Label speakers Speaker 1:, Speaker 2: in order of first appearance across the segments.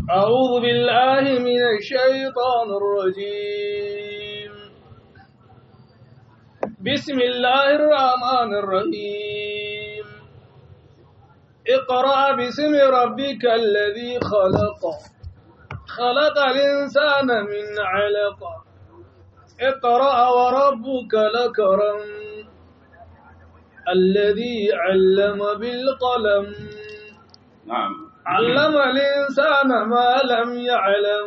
Speaker 1: أعوذ بالله من الشيطان الرجيم بسم الله الرحمن الرحيم اقرأ باسم ربك الذي خلق خلق الإنسان من علق اقرأ وربك لكرم الذي علم بالقلم
Speaker 2: نعم
Speaker 1: علم الإنسان ما لم يعلم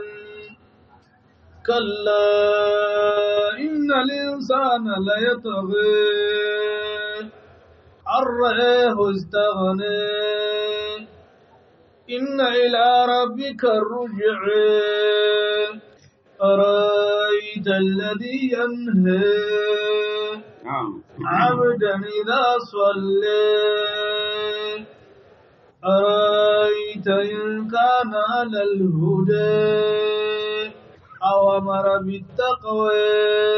Speaker 1: كلا إن الإنسان ليطغي أن رآه استغنى إن إلى ربك الرجع أرأيت الذي ينهى
Speaker 2: نعم
Speaker 1: عبدا إذا صلى أرأيت إن كان على الهدى أو أمر بالتقوى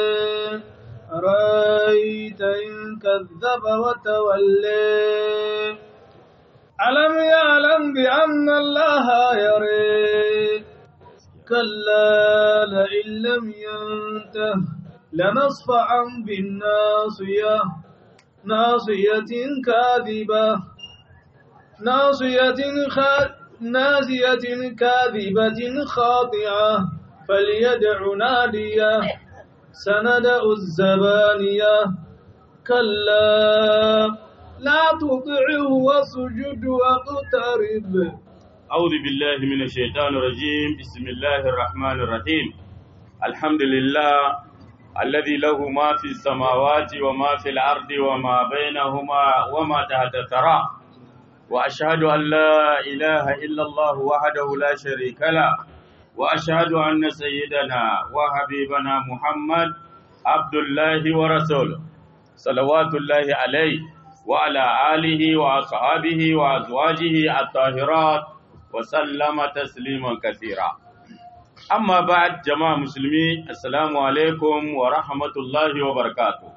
Speaker 1: أرأيت إن كذب وتولى ألم يعلم بأن الله يرى كلا لئن لم ينته لنصفعا بالناصية ناصية كاذبة ناصية خا... نازية كاذبة خاطعة فليدع نادية سندأ الزبانية كلا لا تطعه واسجد واقترب
Speaker 2: أعوذ بالله من الشيطان الرجيم بسم الله الرحمن الرحيم الحمد لله الذي له ما في السماوات وما في الأرض وما بينهما وما تحت الثرى وأشهد أن لا إله إلا الله وحده لا شريك له وأشهد أن سيدنا وحبيبنا محمد عبد الله ورسوله صلوات الله عليه وعلى آله وأصحابه وأزواجه الطاهرات وسلم تسليما كثيرا أما بعد جماعة مسلمين السلام عليكم ورحمة الله وبركاته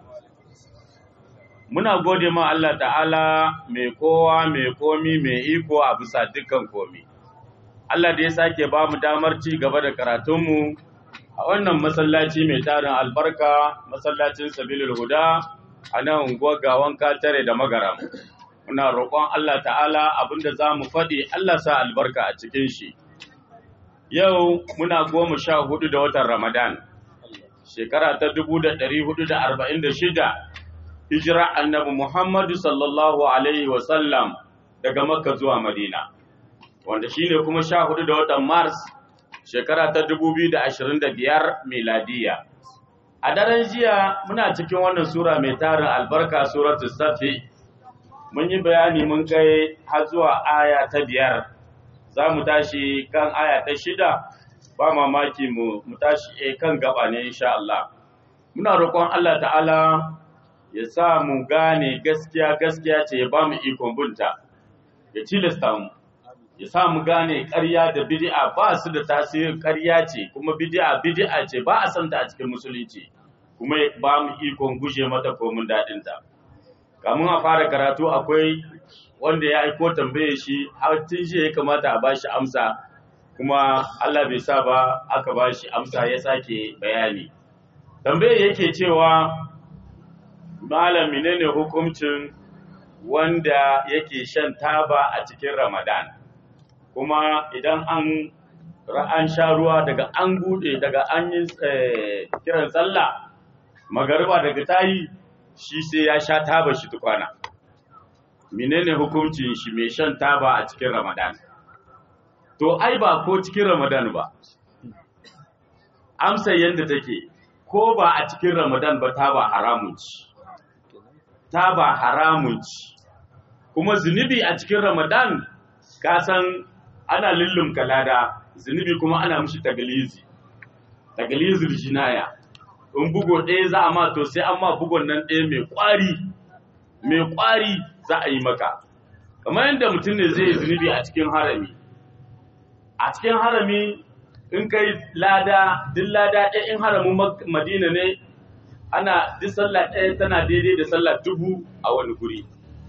Speaker 2: muna gode ma Allah ta'ala mai kowa mai komi mai iko a bisa dukkan komi Allah da ya sake ba mu damar ci gaba da karatunmu a wannan masallaci mai tarin albarka masallacin sabilul huda a nan unguwar gawan katare da magaram muna roƙon Allah ta'ala abinda za mu faɗi Allah sa albarka a cikin shi yau muna goma sha hudu da watan ramadan shekara ta dubu da ɗari hudu da arba'in da shida hijira annabi muhammadu sallallahu alaihi wasallam daga makka zuwa madina wanda shine kuma sha hudu da watan mars shekara ta dubu biyu da ashirin da biyar miladiya a daren jiya muna cikin wannan sura mai tarin albarka suratul safi mun yi bayani mun kai har zuwa aya ta biyar za mu tashi kan aya ta shida ba mamaki mu mu tashi e kan gaba ne insha Allah muna roƙon Allah ta'ala ya sa mu gane gaskiya gaskiya ce ya ba mu ikon bunta ya tilasta mu ya sa mu gane ƙarya da bid'a ba su da tasirin ƙarya ce kuma bid'a bid'a ce ba a san ta a cikin musulunci kuma ya ba mu ikon guje mata komin daɗin ta kamun a fara karatu akwai wanda ya aiko tambaye shi har tun shi ya kamata a bashi amsa kuma Allah bai sa ba aka bashi amsa ya sake bayani tambaye yake cewa malam menene hukuncin wanda yake shan taba a cikin Ramadan kuma idan an an sha ruwa daga an bude daga an yi kiran sallah magariba daga tayi shi sai ya sha taba shi tukwana menene hukuncin shi mai shan taba a cikin Ramadan to ai ba ko cikin Ramadan ba amsa yanda take ko ba a cikin Ramadan ba taba haramun ci taba haramun ci kuma zunubi a cikin Ramadan ka san ana lullum kalada zunubi kuma ana mishi tagalizi tagalizul jinaya in bugo ɗaya za a ma to sai an ma bugon nan ɗaya mai ƙwari mai ƙwari za a yi maka kamar yadda mutum ne zai yi zunubi a cikin harami a cikin harami in kai lada duk lada ɗaya in haramin madina ne ana duk sallah ɗaya tana daidai da sallah dubu a wani guri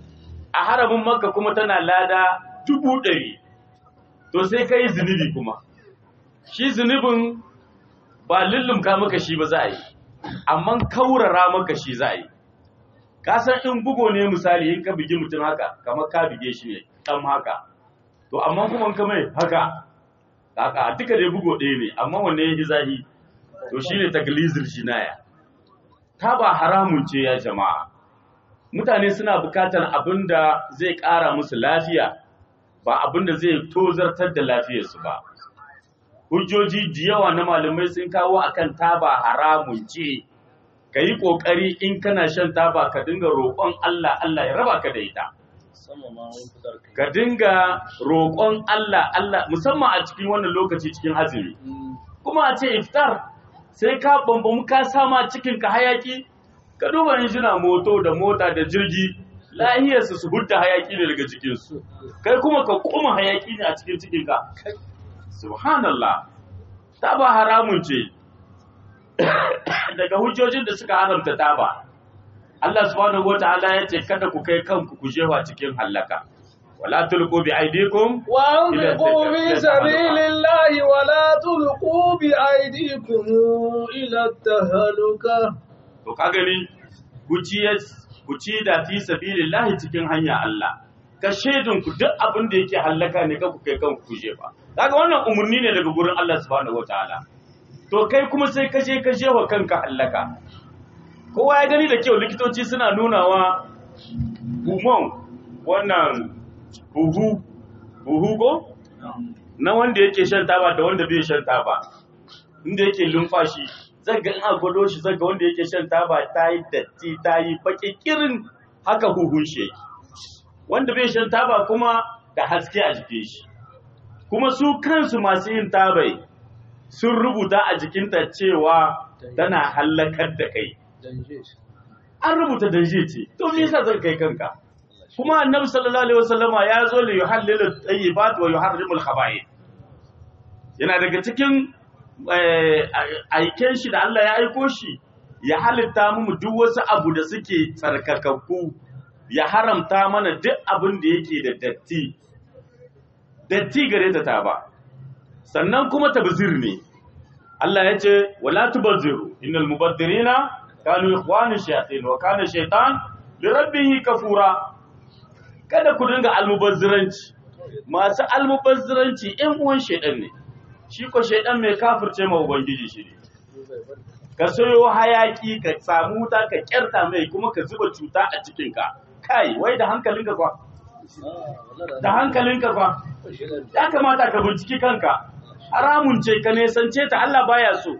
Speaker 2: a haramin makka kuma tana lada dubu ɗari to sai ka yi zunubi kuma shi zunubin ba lullumka maka shi ba za a yi amma kaurara maka shi za a yi ka san in bugo ne misali in ka bigi mutum haka kamar ka bige shi ne ɗan haka to amma kuma in ka mai haka haka duka dai bugo ɗaya ne amma wanne ya yi zahi to shi ne taglizir jinaya ta ba haramun ce ya jama'a mutane suna bukatar abin da zai ƙara musu lafiya ba abin da zai tozartar da lafiyarsu ba hujjoji da yawa na malamai sun kawo akan taba haramun ce ka yi ƙoƙari in kana shan taba ka dinga roƙon Allah Allah ya raba ka da ita ka dinga roƙon Allah Allah musamman a cikin wannan lokaci cikin azumi kuma a ce iftar sai ka bambamu ka sama cikin ka hayaki ka duba injina moto da mota da jirgi lahiyarsu su hudda hayaki ne daga cikinsu kai kuma ka koma hayaki ne a cikin cikinka subhanallah taba haramun ce daga hujjojin da suka haramta taba Allah subhanahu wataala ya ce kada ku kai kanku ku jewa cikin hallaka wala tulqu bi aydikum
Speaker 1: وأنفقوا في سبيل الله ولا تلقوا بأيديكم إلى التهلكة
Speaker 2: to ka gani ku ci ku ci da fi sabilillahi cikin hanya Allah ka shaidun ku duk abin da yake hallaka ne ka ku kai kanku ku jefa kaga wannan umurni ne daga gurin Allah subhanahu wataala to kai kuma sai ka je ka jefa kanka hallaka kowa ya gani da kyau likitoci suna nunawa bumon wannan buhu buhu ko na wanda yake shan taba da wanda bai shan taba inda yake lumfashi zaga in a gwado shi zaga wanda yake shan taba ta yi datti ta yi baki kirin haka huhun shi yake wanda bai shan taba kuma da haske a jikin shi kuma su kansu masu yin tabai sun rubuta a jikinta cewa tana hallakar da kai an rubuta danje ce to me yasa zan kai kanka kuma annabi sallallahu alaihi wasallama ya zo li yuhallilu tayyibat wa yuharrimu al-khaba'ith yana daga cikin aiken shi da Allah ya aiko shi ya halitta mu duk wasu abu da suke tsarkakakku ya haramta mana duk abin da yake da datti datti gare ta ta ba sannan kuma tabzir ne Allah ya ce wala tubazziru innal mubaddirina kanu ikhwanu shayatin wa kana shaytan li rabbih kafura kada ku dinga almubazziranci masu almubazziranci ɗan uwan shaydan ne shi ko shaydan mai kafirce ma ubangiji shi ne ka sayo hayaki ka samu wuta ka kyarta mai kuma ka zuba cuta a cikin ka kai wai da hankalinka kwa da hankalinka kwa ya kamata ka binciki kanka haramun ce ka nesance ta Allah baya so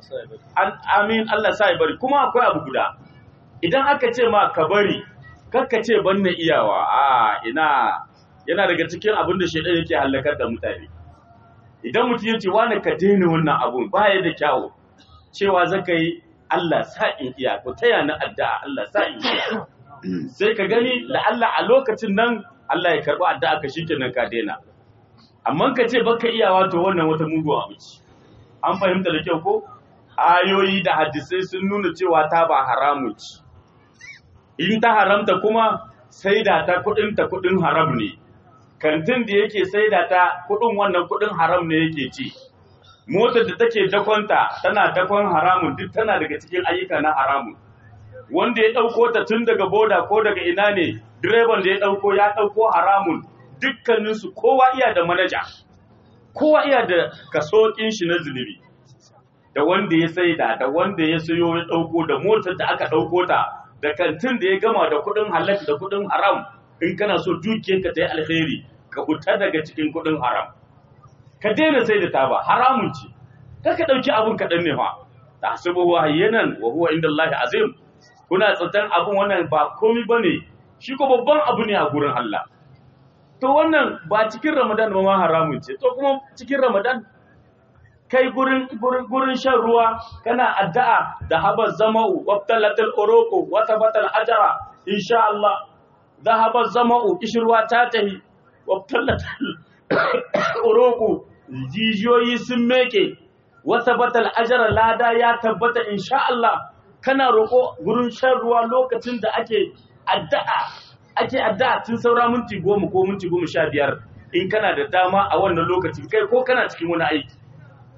Speaker 2: amin Allah sa ya bari kuma akwai abu guda idan aka ce ma ka bari kakka ce ban na iyawa a ina yana daga cikin abin da shaidan yake halakar da mutane idan mutum ya ce wani ka daina wannan abun baya da kyawu cewa zaka yi Allah sa in iya ko taya na addu'a Allah sa in iya sai ka gani la'alla a lokacin nan Allah ya karɓi addu'a ka shikenan ka daina amma ka ce baka iya wato wannan wata muguwa abu ce an fahimta da kyau ko ayoyi da hadisai sun nuna cewa ta ba haramu ce in ta haramta kuma sai da ta kudin ta kudin haram ne kantin da yake sai da ta kudin wannan kudin haram ne yake ci motar da take dakonta tana dakon haramun duk tana daga cikin ayyuka na haramun wanda ya ɗauko ta tun daga boda ko daga ina ne direban da ya ɗauko ya ɗauko haramun dukkaninsu kowa iya da manaja kowa iya da kasokin shi na zunubi da wanda ya saida da wanda ya sayo ya ɗauko da motar da aka ɗauko ta da kantin da ya gama da kuɗin halak da kuɗin haram in kana so dukiyarka ta yi alheri ka fita daga cikin kuɗin haram ka daina sai da taba haramun ce kar ka ɗauki abin kaɗan ne fa tahsibuhu hayyanan wa huwa inda Allah azim kuna tsantan abin wannan ba komi bane shi ko babban abu ne a gurin Allah to wannan ba cikin Ramadan ba ma haramun ce to kuma cikin Ramadan kai gurin gurin shan ruwa kana addu'a da habar zama'u wabtalatul uruqu wa tabatal ajra insha Allah dhahaba zama'u kishruwa ta tahi wabtalatul uruqu jijiyoyi sun meke wa tabatal ajra lada ya tabbata insha Allah kana roko gurin shan ruwa lokacin da ake addu'a ake addu'a tun saura minti goma ko minti goma sha biyar in kana da dama a wannan lokacin kai ko kana cikin wani aiki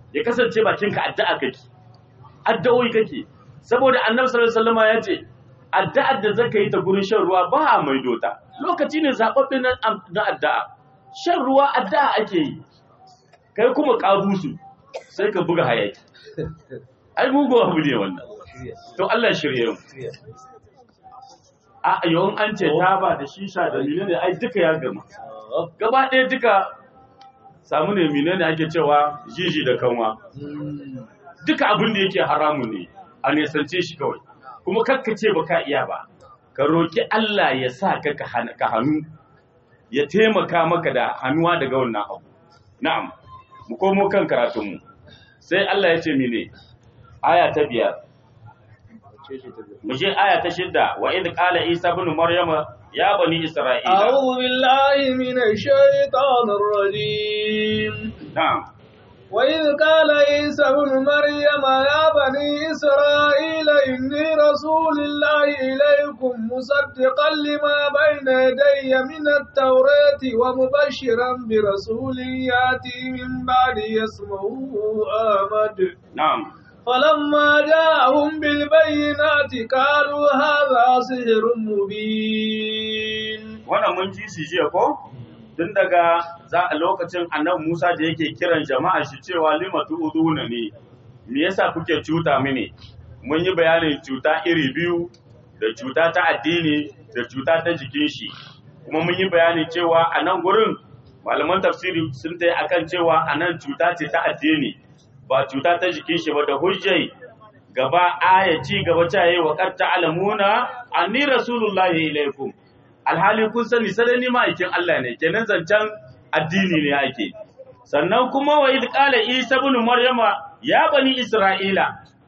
Speaker 2: ya kasance bakinka addu'a kake addu'o'i kake saboda annabi sallallahu alaihi wasallam ya ce addu'ar da zaka yi ta gurin shan ruwa ba a maido ta lokaci ne zababbe na na addu'a shan ruwa addu'a ake yi kai kuma kabusu sai ka buga hayaki ai mugu abu ne wannan to Allah shirye mu a yawan an ce taba da shisha da menene ai duka ya gama gaba ɗaya duka samu ne menene ake cewa jiji da kanwa duka abin da yake haramun ne a nesance shi kawai kuma kakkace ba ka iya ba ka roki Allah ya sa ka ka hannu ya taimaka maka da hannuwa daga wannan abu na'am mu komo kan karatunmu sai Allah ya ce mene aya ta biyar mu je aya ta shidda wa idh qala isa ibn maryama ya bani isra'ila
Speaker 1: أعوذ بالله من الشيطان الرجيم
Speaker 2: na'am
Speaker 1: وإذ قال عيسى ابن مريم يا بني إسرائيل إني رسول الله إليكم مصدقا لما بين يدي من التوراة ومبشرا برسول يأتي من بعد اسمه أحمد
Speaker 2: na'am
Speaker 1: فلما جاءهم بالبينات قالوا هذا سحر مبين
Speaker 2: wannan mun ji shi jiya ko tun daga za a lokacin annabi Musa da yake kiran jama'a shi cewa limatu uduna ne me yasa kuke cuta mini mun yi bayanin cuta iri biyu da cuta ta addini da cuta ta jikin shi kuma mun yi bayanin cewa a nan gurin malaman tafsiri sun tai akan cewa a nan cuta ce ta addini ba cuta ta jikin shi ba da hujjai gaba aya ci gaba ta yi wa qad ta'lamuna anni rasulullahi ilaikum alhali kun sani sai ni ma'aikin Allah ne kenan zancen addini ne ake sannan kuma wa idh qala isa ibn maryama ya bani isra'ila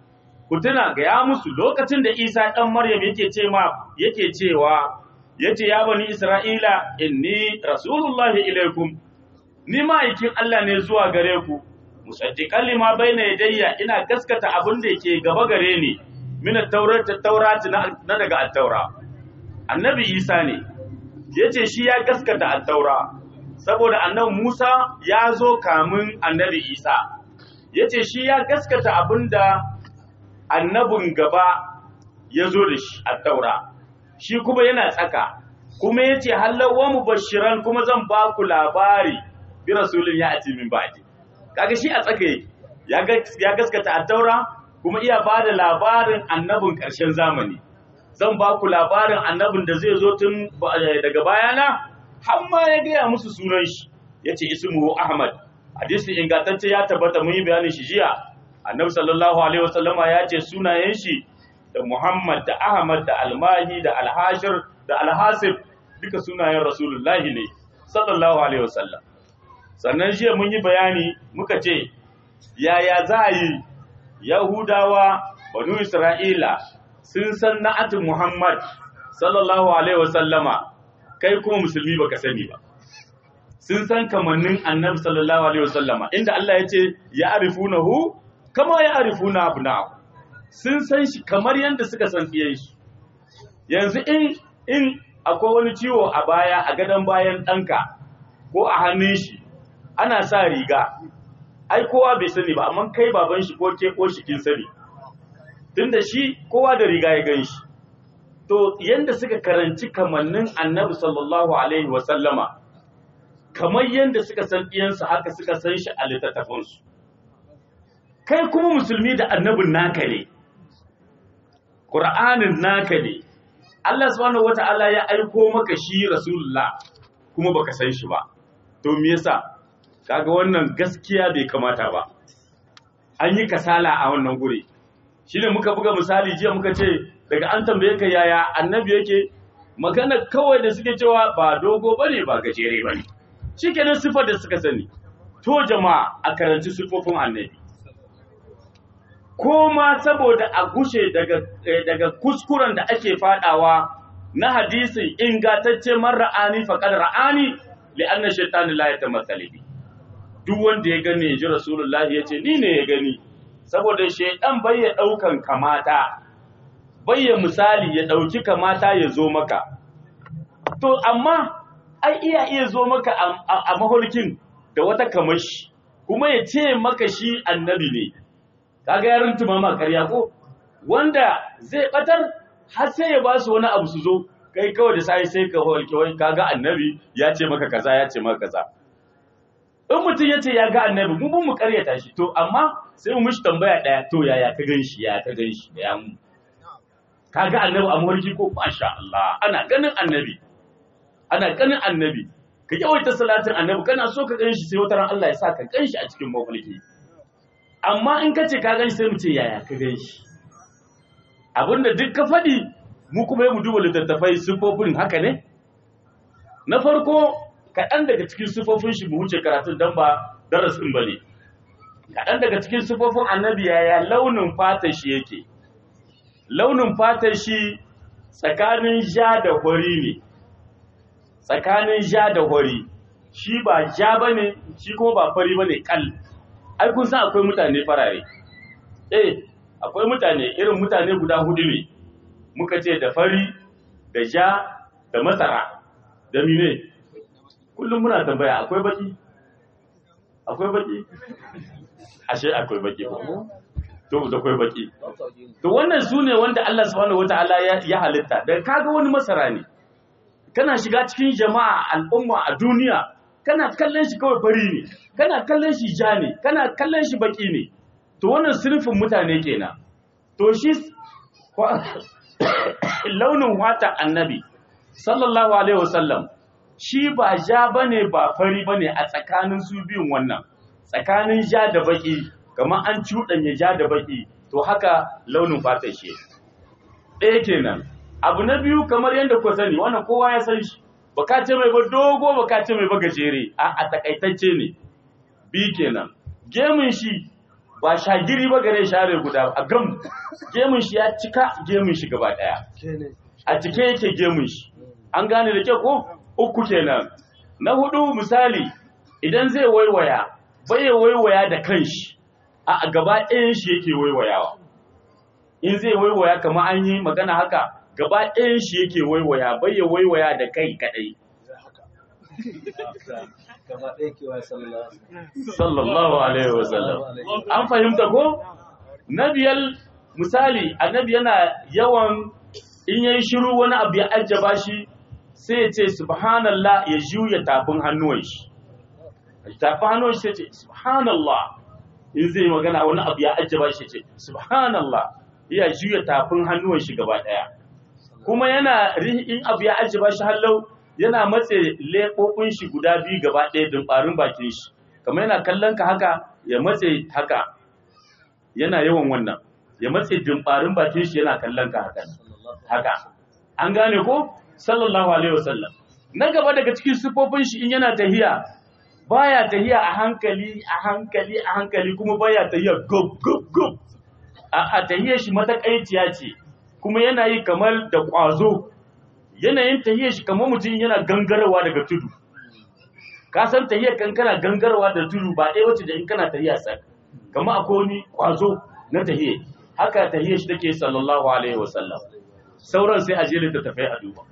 Speaker 2: ku tuna ga ya musu lokacin da isa dan maryam yake ce ma yake cewa yace ya bani isra'ila inni rasulullahi ilaikum ni ma'aikin Allah ne zuwa gare ku musaddiqan lima bayna yadayya ina gaskata abin da yake gaba gare ni min at-taurat at-taurat na daga at-taura annabi isa ne yace shi ya gaskata at-taura saboda annabi Musa ya zo kamun annabi Isa yace shi ya gaskata abinda annabin gaba ya zo da shi at-taura shi kuma yana tsaka kuma yace halawa mubashiran kuma zan ba ku labari bi rasulin ya ati min ba'di kaga shi a tsaka yake ya ya gaskata at-taura kuma iya bada labarin annabin ƙarshen zamani zan ba ku labarin annabin da zai zo tun daga bayana har ma ya gaya musu sunan shi ya ce ismuhu ahmad hadisi ingantacce ya tabbata mun yi bayanin shi jiya annabi sallallahu alaihi wasallama ya ce sunayen shi da muhammad da ahmad da almahi da alhashir da alhasib duka sunayen rasulullahi ne sallallahu alaihi wasallam sannan jiya mun yi bayani muka ce yaya za a yi yahudawa banu isra'ila sun san na'atin muhammad sallallahu alaihi wasallama kai kuma musulmi baka sani ba sun san kamannin annabi sallallahu alaihi wasallama inda Allah ya ce ya arifunahu kama ya arifuna abna'u sun san shi kamar yadda suka san tsiyan shi yanzu in in akwai wani ciwo a baya a gadon bayan ɗanka ko a hannun shi ana sa riga ai kowa bai sani ba amma kai baban shi ko ke ko shi kin sani tunda shi kowa da riga ya gan shi to yanda suka karanci kamannin annabi sallallahu alaihi wasallama kamar yanda suka san iyansu haka suka san shi a littattafansu kai kuma musulmi da annabin naka ne ƙur'anin naka ne Allah subhanahu wata'ala ya aiko maka shi rasulullah kuma baka san shi ba to me yasa kaga wannan gaskiya bai kamata ba an yi kasala a wannan guri shine muka buga misali jiya muka ce daga an tambaye ka yaya annabi yake magana kawai da suke cewa ba dogo bane ba gajere bane shikenan sifar da suka sani to jama'a a karanci sifofin annabi ko ma saboda a gushe daga daga kuskuren da ake fadawa na hadisin ingantacce man ra'ani faqad ra'ani li anna shaytanu la yatamassali bi duk wanda ya gane ji rasulullahi yace ni ne ya gani saboda shaydan bai ya daukan kamata bai ya misali ya dauki kamata ya zo maka to amma ai iya iya zo maka a mahulkin da wata kamashi kuma ya ce maka shi annabi ne kaga ya runtuma ma karya ko wanda zai batar har sai ya ba su wani abu su zo kai kawai da sai sai ka holke wai kaga annabi ya ce maka kaza ya ce maka kaza in mutum ya ce ya ga annabi mu mun mu karyata shi to amma sai mu mishi tambaya daya to yaya ka gan shi ya ka gan shi ya mu ka ga annabi a mawarki ko masha Allah ana ganin annabi ana ganin annabi ka yawaita salatin annabi kana so ka gan shi sai wata ran Allah ya sa ka gan shi a cikin mafarki amma in ka ce ka gan shi sai mu ce yaya ka gan shi abinda duk ka faɗi mu kuma yi mu duba littattafai siffofin haka ne na farko kaɗan daga cikin siffofin shi mu wuce karatun don ba darasin ba ne kaɗan daga cikin siffofin annabi yaya launin fatar shi yake launin fatar shi tsakanin ja da hori ne tsakanin ja da hori shi ba ja ba ne shi kuma ba fari ba ne kal ai kun san akwai mutane farare eh akwai mutane irin mutane guda hudu ne muka ce da fari da ja da masara da mine kullum muna tambaya akwai baki akwai baki ashe akwai baki ko to da akwai baki to wannan su ne wanda Allah subhanahu wataala ya, ya halitta da kaga wani masara ne kana shiga cikin jama'a al'umma a duniya kana kallon shi kawai fari ne kana kallon shi ja ne kana kallon shi baki ne to wannan sinfin mutane kenan to shi launin wata annabi sallallahu alaihi wasallam shi ba ja bane ba fari bane a tsakanin su biyun wannan tsakanin ja da baki kamar an cuɗanya ja da baki to haka launin fatar shi ɗaya kenan abu na biyu kamar yadda ku sani wannan kowa ya san shi baka ce mai ba dogo baka ce mai ba gajere a a takaitacce ne bi kenan gemun shi ba shagiri ba gare share guda a gam gemun shi ya cika gemun shi gaba daya a cike yake gemun shi an gane da kyau ko uku kenan na hudu misali idan zai waiwaya bai ya waiwaya da kanshi a gaba ɗayan shi yake waiwayawa in zai waiwaya kamar an yi magana haka gaba ɗayan shi yake waiwaya bai ya waiwaya da kai kadai sallallahu alaihi wasallam an fahimta ko na biyar misali annabi yana yawan in yayi shiru wani abu ya ajjaba shi sai ya ce subhanallah ya juya tafin hannuwan shi tafin hannuwan shi sai ce subhanallah in zai magana wani abu ya ajjaba shi ce subhanallah ya juya tafin hannuwan shi gaba daya kuma yana in abu ya ajjaba shi hallau yana matse leɓoɓin shi guda biyu gaba ɗaya dumbarin bakin shi kamar yana kallon ka haka ya matse haka yana yawan wannan ya matse dumbarin bakin shi yana kallon ka haka haka an gane ko sallallahu alaihi wasallam na gaba daga cikin sifofin shi in yana tahiya baya tahiya a hankali a hankali a hankali kuma baya tahiya gob gob gob a tahiyar shi matakaiciya ce kuma yana yi kamar da ƙwazo yanayin tahiyar shi kamar mutum yana gangarwa daga tudu ka san tahiyar kan kana gangarwa da tudu ba ɗaya wacce da in kana tahiya sak kamar akwai wani ƙwazo na tahiyar haka tahiyar shi take sallallahu alaihi wasallam sauran sai a je littattafai a duba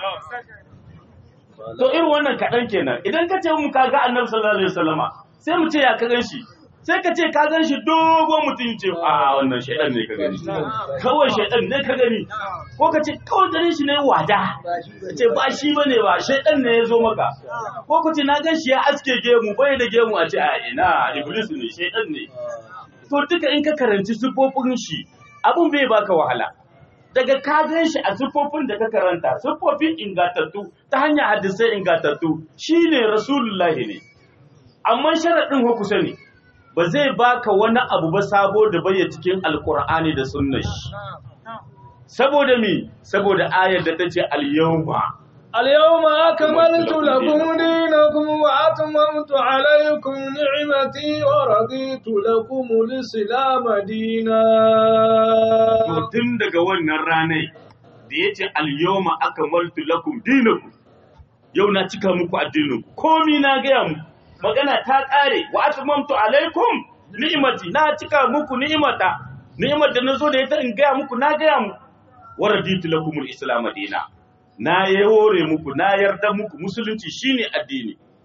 Speaker 2: to irin wannan kaɗan kenan idan ka ce mu ka ga annabi sallallahu alaihi wasallama sai mu ce ya ka gan shi sai ka ce ka gan shi dogon mutum ce a wannan shaidan ne ka gani kawai shaidan ne ka gani ko ka ce kawai ganin shi ne wada ka ce ba shi bane ba shaidan ne ya zo maka ko ka ce na gan shi ya aske gemu bai da gemu a ce a ina iblis ne shaidan ne to duka in ka karanci siffofin shi abun bai baka wahala daga ka gan shi a siffofin da ka karanta siffofin ingantattu ta hanyar hadisai ingantattu shine rasulullahi ne amma sharaɗin hukusa ne ba zai baka wani abu ba sabo da bayya cikin alkur'ani da sunnar shi saboda mi saboda ayar da ta ce al-yawma
Speaker 1: اليوم أكملت لكم دينكم وأتممت عليكم نعمتي ورضيت لكم الإسلام دينا
Speaker 2: to tun daga wannan ranai da ya ce al-yawma akmaltu lakum dinakum yau na cika muku addinin komi na gaya muku magana ta ƙare wa atmamtu alaikum ni'imati na cika muku ni'imata ni'imar da nazo da ita in gaya muku na gaya muku wa raditu lakum al-islam dina na yore muku na yarda muku musulunci shine addini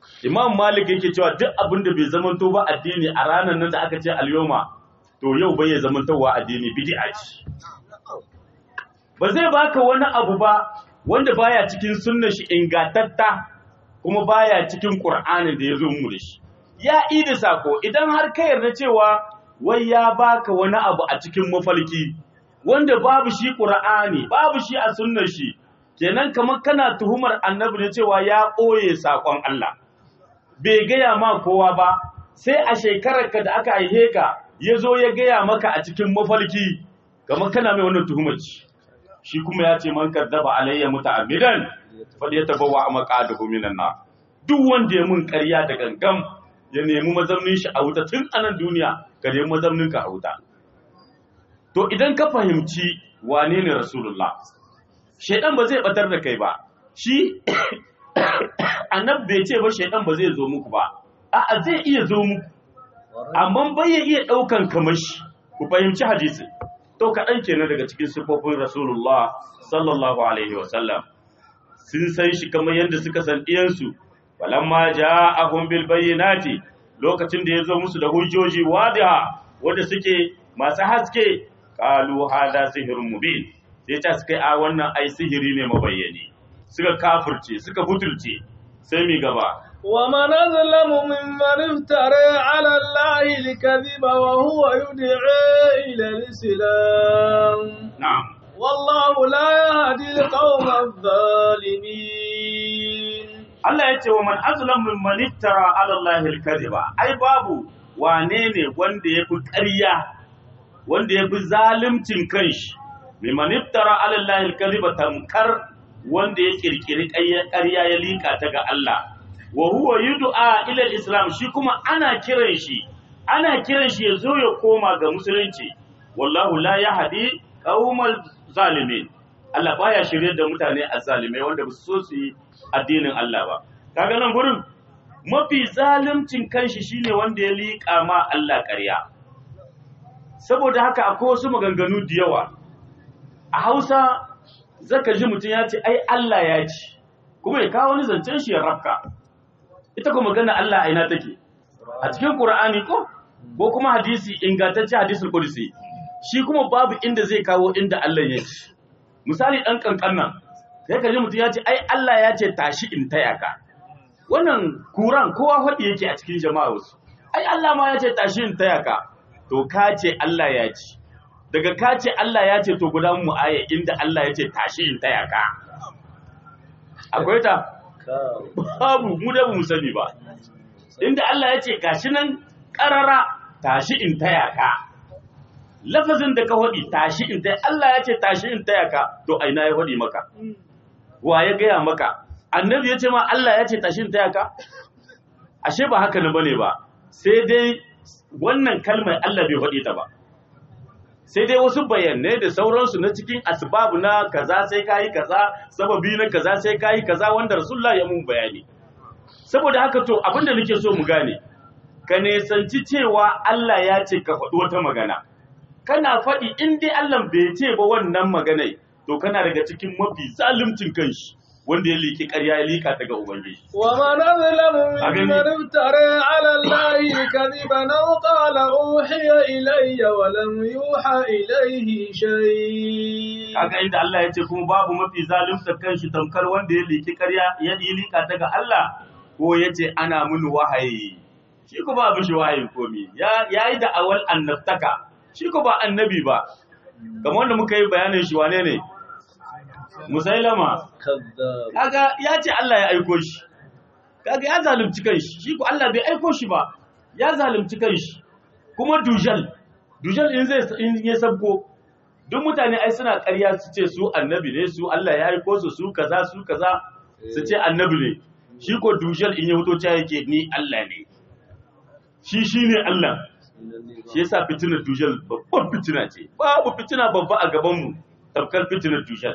Speaker 2: imam malik yake cewa duk abin da bai zamanto ba addini a ranar nan da aka ce alyoma to yau bai ya zamantowa addini bid'a ce ba zai baka wani abu ba wanda baya cikin sunnar shi ingatatta kuma baya cikin qur'anin da ya zo mu da shi ya idi sako idan har ka yarda cewa wai ya baka wani abu a cikin mafalki wanda babu shi qur'ani babu shi a sunnar shi kenan kamar kana tuhumar annabi ne cewa ya ɓoye sakon Allah bai gaya ma kowa ba sai a shekararka da aka haihe ka ya zo ya gaya maka a cikin mafalki kamar kana mai wannan tuhumar ci shi kuma ya ce man kaddaba alayya muta'ammidan fal yatabawa maqadahu minan nar duk wanda ya mun ƙarya da gangam ya nemi mazaunin shi a wuta tun anan duniya ka nemi mazaunin ka a wuta to idan ka fahimci wane ne rasulullah shaidan ba zai batar da kai ba shi annab bai ce ba shaidan ba zai zo muku ba a'a zai iya zo muku amma bai ya iya daukan kamar shi ku fahimci hadisi to kaɗan kenan daga cikin sifofin rasulullah sallallahu alaihi wasallam sun san shi kamar yadda suka san ɗiyansu falamma ja'ahum bil bayyinati lokacin da ya zo musu da hujjoji wadiha wanda suke masu haske qalu hada sihrun mubin sai ta suka yi a wannan ai sihiri ne mabayyani suka kafirce suka butulce sai mi gaba
Speaker 1: ومن أظلم ممن افترى على الله الكذب وهو يدعي إلى الإسلام
Speaker 2: na'am
Speaker 1: والله لا يهدي القوم الظالمين
Speaker 2: Allah ya ce wa man azlam mimman iftara ala Allah al-kadhiba ai babu wane ne wanda yafi ƙarya wanda yafi zalimcin kanshi mimman iftara ala Allah al-kadhiba tamkar wanda ya kirkiri ƙarya ya lika ta ga Allah wa huwa yud'a ila al-islam shi kuma ana kiran shi ana kiran shi ya zo ya koma ga musulunci wallahu la yahdi qaumal zalimin Allah baya shirye da mutane azzalimai wanda ba su so su yi addinin Allah ba kaga nan gurin mafi zalimcin kanshi shine wanda ya liƙa ma Allah ƙarya saboda haka akwai wasu maganganu da yawa a Hausa zaka ji mutum ya ce ai Allah ya ci kuma ya kawo wani zancen shi ya rafka ita kuma magana Allah a ina take a cikin Qur'ani ko ko kuma hadisi ingantacce hadisul qudsi shi kuma babu inda zai kawo inda Allah ya ci misali dan kankan nan sai ka ji mutum ya ce ai Allah ya ce tashi in taya ka wannan kuran kowa faɗi yake a cikin jama'a wasu ai Allah ma ya ce tashi in taya ka to ka ce Allah ya ci daga ka ce Allah ya ce to gudan mu aya inda Allah ya ce tashi in taya ka akwai ta babu mu da mu sani ba inda Allah ya ce gashi nan karara tashi in taya ka lafazin da ka faɗi tashi in taya Allah ya ce tashi in taya ka to aina ya faɗi maka wa ya gaya maka annabi ya ce ma Allah ya ce tashi in taya ka ashe ba haka ne bane ba sai dai wannan kalmar Allah bai faɗi ta ba sai dai wasu bayanai da sauransu na cikin asbabu na kaza sai kayi kaza sababi na kaza sai kayi kaza wanda rasulullah ya mun bayani saboda haka to abinda nake so mu gane ka nesanci cewa Allah ya ce ka faɗi wata magana kana faɗi in dai Allah bai ce ba wannan maganai to kana daga cikin mafi zalimcin kanshi wanda ya liki ƙarya ya lika ta ga ubangiji
Speaker 1: ومن أظلم
Speaker 2: أغني.
Speaker 1: ممن افترى على الله كذبا أو قال أوحي إلي ولم يوحى إليه شيء
Speaker 2: kaga inda Allah ya ce kuma babu mafi zalimta kanshi tamkar wanda ya liki ƙarya ya yi lika ta ga Allah ko ya ce ana mini wahayi shi ko ba mishi wahayin komi ya yi da awal annabtaka shi ko ba annabi ba kamar wanda muka yi bayanin shi wane ne musailama
Speaker 1: كذاب
Speaker 2: kaga ya ce Allah ya aiko shi kaga ya zalunci kanshi shi ko Allah bai aiko shi ba ya zalunci kanshi kuma dujal dujal in zai in ya sabko duk mutane ai suna ƙarya su ce su annabi ne su Allah ya aiko su su kaza su kaza su ce annabi ne shi ko dujal in ya fito ta yake ni Allah ne shi shine Allah shi yasa fitinar dujal babban fitina ce babu fitina babba a gaban mu tafkar fitinar dujal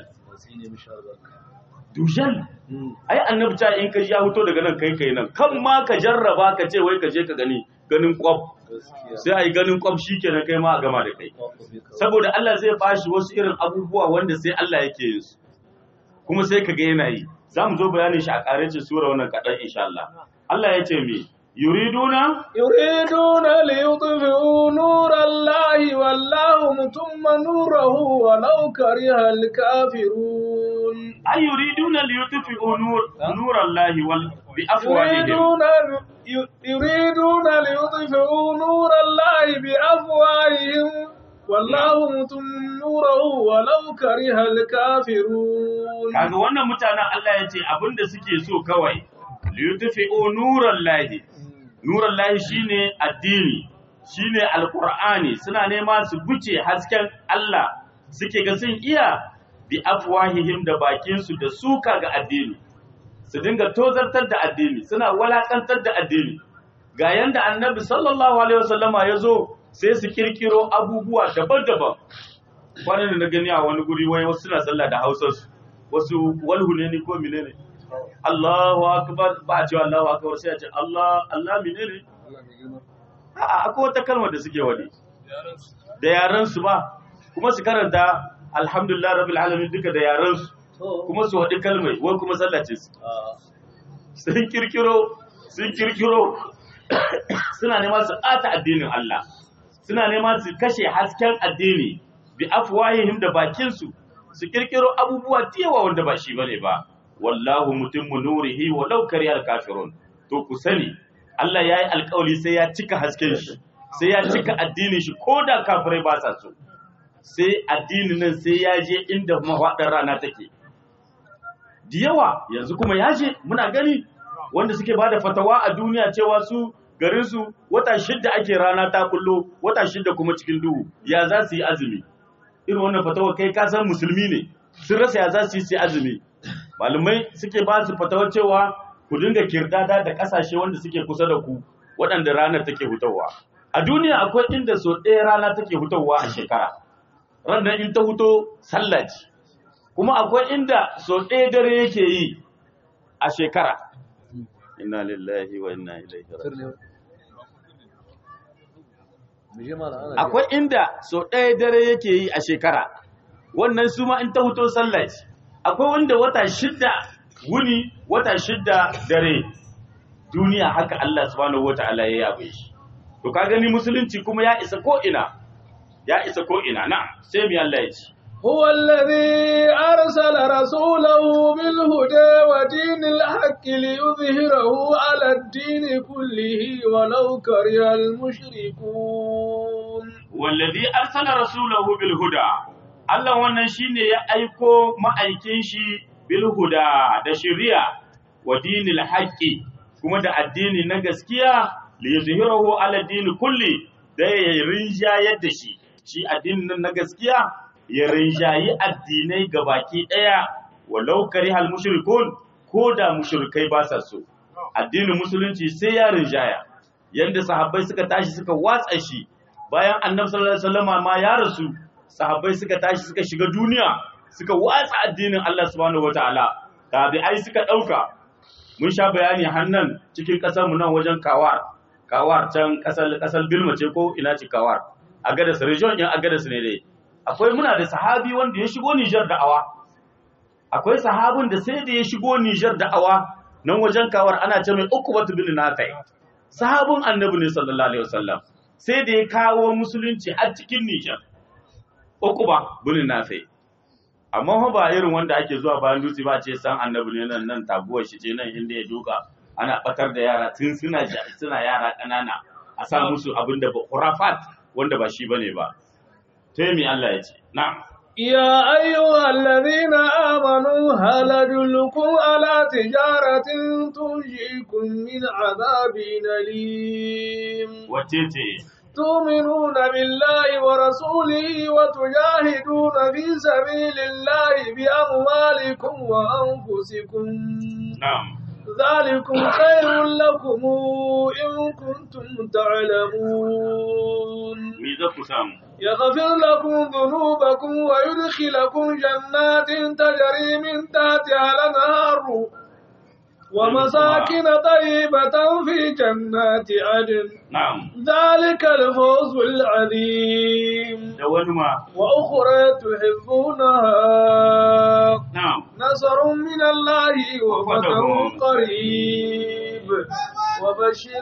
Speaker 2: dujal ai annabi ta in ka ya fito daga nan kai kai nan kan ma ka jarraba ka ce wai ka je ka gani ganin kwaf sai ai ganin kwaf shikenan kai ma a gama da kai saboda Allah zai bashi wasu irin abubuwa wanda sai Allah yake yin su kuma sai ka ga yana yi za mu zo bayanin shi a ƙarancin sura wannan kaɗan insha Allah Allah ya ce me yuriduna
Speaker 1: يريدون ليطفئوا نور الله والله متم نوره ولو كره الكافرون
Speaker 2: ay yuriduna liyutfi'u nur nurallahi wal bi afwahihim
Speaker 1: يريدون ي- يريدون ليطفئوا نور الله بأفواههم والله متم نوره ولو كره الكافرون
Speaker 2: kaga wannan mutanen Allah ya ce abinda suke so kawai liyutfi'u nurallahi nurallahi shine addini shine alqur'ani suna nema su buce hasken Allah suke ga sun iya bi afwahihim da bakin su da suka ga addini su dinga tozartar da addini suna walakantar da addini ga yanda annabi sallallahu alaihi wasallama ya zo sai su kirkiro abubuwa daban-daban kwanan da na gani a wani guri wai wasu suna sallah da hausarsu wasu walhune ne ko menene Allahu akbar ba a cewa Allahu akbar sai a ce Allah Allah menene a'a akwai wata kalmar da suke wani da yaran su ba kuma su karanta alhamdulillah rabbil alamin duka da yaran su kuma su wadi kalmai wai kuma sallah ce su sun kirkiro sun kirkiro suna nema su ɓata addinin Allah suna nema su kashe hasken addini bi afwahihim da bakin su su kirkiro abubuwa tiyawa wanda ba shi bane ba wallahu mutimmu nurihi walau karihal kafirun to ku sani Allah yayi alƙawari sai ya cika hasken shi sai ya cika addinin shi koda kafirai ba sa so sai addinin nan sai ya je inda mafaɗar rana take da yawa yanzu kuma ya je muna gani wanda suke ba da fatawa a duniya cewa su garinsu wata shidda ake rana ta kullo wata shidda kuma cikin duhu ya za su yi azumi irin wannan fatawa kai ka san musulmi ne sun rasa ya za su yi su yi azumi malamai suke ba su fatawa cewa ku dinga kirdada da kasashe wanda suke kusa da ku waɗanda ranar take hutawa a duniya akwai inda so ɗaya rana take hutawa a shekara ranar in ta huto sallah ce kuma akwai inda so ɗaya dare yake yi a shekara inna lillahi wa inna ilaihi raji'un akwai inda so ɗaya dare yake yi a shekara wannan su ma in ta huto sallah ce akwai wanda wata shidda wuni wata shidda dare duniya haka Allah subhanahu wata'ala ya yabe shi to ka gani musulunci kuma ya isa ko ina ya isa ko ina na sai mi Allah ya ce
Speaker 1: هو الذي أرسل رسوله بالهدى ودين الحق ليظهره على الدين كله ولو كره المشركون
Speaker 2: wallazi arsala rasulahu bil huda Allah wannan shine ya aiko ma'aikin shi bil huda da shari'a wa dinil haqqi kuma da addini na gaskiya li yuzhirahu ala dini kulli da ya rinjayar da shi shi addinin nan na gaskiya ya rinjayi addinai gabaki daya walau karihal mushrikun ko da mushrikai ba sa so addinin musulunci sai ya rinjaya yanda sahabbai suka tashi suka watsa shi bayan annabi sallallahu alaihi wasallam ma ya rasu sahabbai suka tashi suka shiga duniya suka watsa addinin Allah subhanahu wataala tabi'ai suka dauka mun sha bayani hannan cikin kasar mu nan wajen kawar kawar can kasar kasar Bilma ce ko ina ce kawar agadas region din agadas ne dai akwai muna da sahabi wanda ya shigo Niger da'awa akwai sahabin da sai da ya shigo Niger da'awa nan wajen kawar ana ce mai Uqbatu bin Nafi sahabin annabi ne sallallahu alaihi wasallam sai da ya kawo musulunci a cikin Nijar. Uku ba, bunin nafe. Amma fa ba irin wanda ake zuwa bayan dutse ba ce san annabi ne nan nan taguwar shi ce nan inda ya duka ana batar da yara tun suna suna yara ƙanana a sa musu abin da ba khurafat wanda ba shi bane ba. Sai mi Allah ya ce, na'am.
Speaker 1: يا أيها الذين آمنوا هل أدلكم على تجارة تنجيكم من عذاب أليم
Speaker 2: Wace ce?
Speaker 1: تؤمنون بالله ورسوله وتجاهدون في سبيل الله بأموالكم وأنفسكم
Speaker 2: Na'am.
Speaker 1: ذلكم خير لكم إن كنتم تعلمون
Speaker 2: Me za ku samu?
Speaker 1: يغفر لكم ذنوبكم ويدخلكم جنات تجري من تحتها الأنهار ومساكن طيبة في جنات عدن
Speaker 2: Na'am.
Speaker 1: ذلك الفوز العظيم
Speaker 2: Da wani ma.
Speaker 1: وأخرى تحبونها
Speaker 2: Na'am.
Speaker 1: نصر من الله وفتح قريب قريب وبشر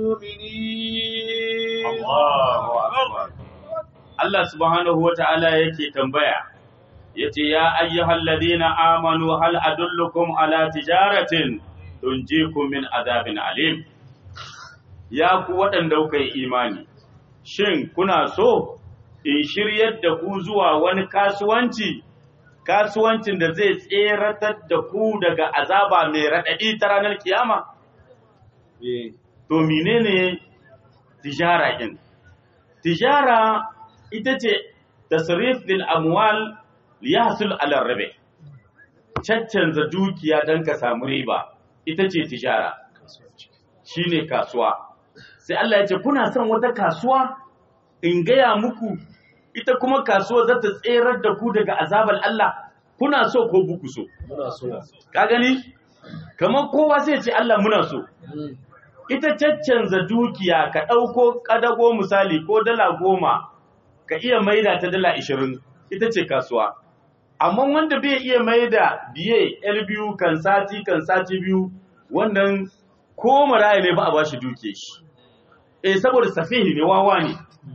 Speaker 1: المؤمنين
Speaker 2: Allahu akbar Allah subhanahu wata'ala yake tambaya yace ya ayyuhal ladina amanu hal adullukum ala tijaratin tunjikum min azabin alim ya ku waɗanda kuka yi imani shin kuna so in shiryar da ku zuwa wani kasuwanci kasuwancin da zai tseratar da ku daga azaba mai raɗaɗi ta ranar kiyama to menene tijara ɗin tijara ita ce tasrif bil amwal liyahsul ala rabe caccanza dukiya don ka samu riba ita ce tijara shine kasuwa sai Allah ya ce kuna son wata kasuwa in gaya muku ita kuma kasuwa za ta tserar da ku daga azabar Allah kuna so ko buku so
Speaker 1: muna so
Speaker 2: ka gani kamar kowa sai ce Allah muna so ita caccanza dukiya ka ɗauko ƙadago misali ko dala goma ka iya maida ta dala ishirin ita ce kasuwa amma wanda bai iya maida biye yar biyu kan sati kan sati biyu wannan ko maraya ne ba a bashi duke shi eh saboda safihi ne wawa ne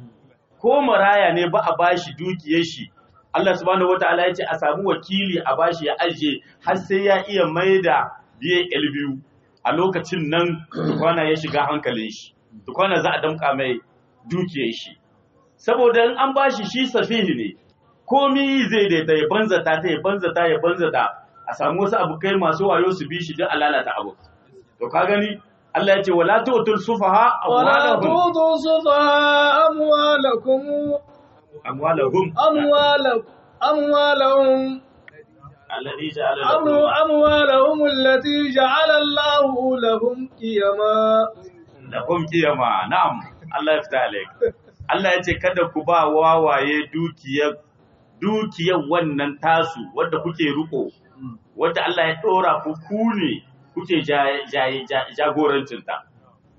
Speaker 2: ko maraya ne ba a bashi dukiyar shi Allah subhanahu wataala ya ce a samu wakili a bashi ya ajiye har sai ya iya maida biye yar biyu a lokacin nan tukwana ya shiga hankalin shi tukwana za a damka mai dukiyar shi saboda in an bashi shi safihi ne komi zai daita ya banzata ta ya banzata ya banzata a samu wasu abokai masu wayo su bi shi duk a lalata abu to ka gani Allah ya ce wala tu'tul sufaha
Speaker 1: ولا
Speaker 2: amwalahum
Speaker 1: تؤتوا السفهاء أموالكم
Speaker 2: amwalahum
Speaker 1: أموالكم أموالهم
Speaker 2: alladhi ja'ala
Speaker 1: أمو
Speaker 2: lakum
Speaker 1: أموالهم التي جعل الله لهم قيما
Speaker 2: lakum qiyama na'am Allah ya fita alaik Allah ya ce kada ku ba wawaye dukiyar dukiyar wannan tasu wadda kuke riko wadda Allah ya dora ku ku ne kuke jaye- jaye- ja- jagorancinta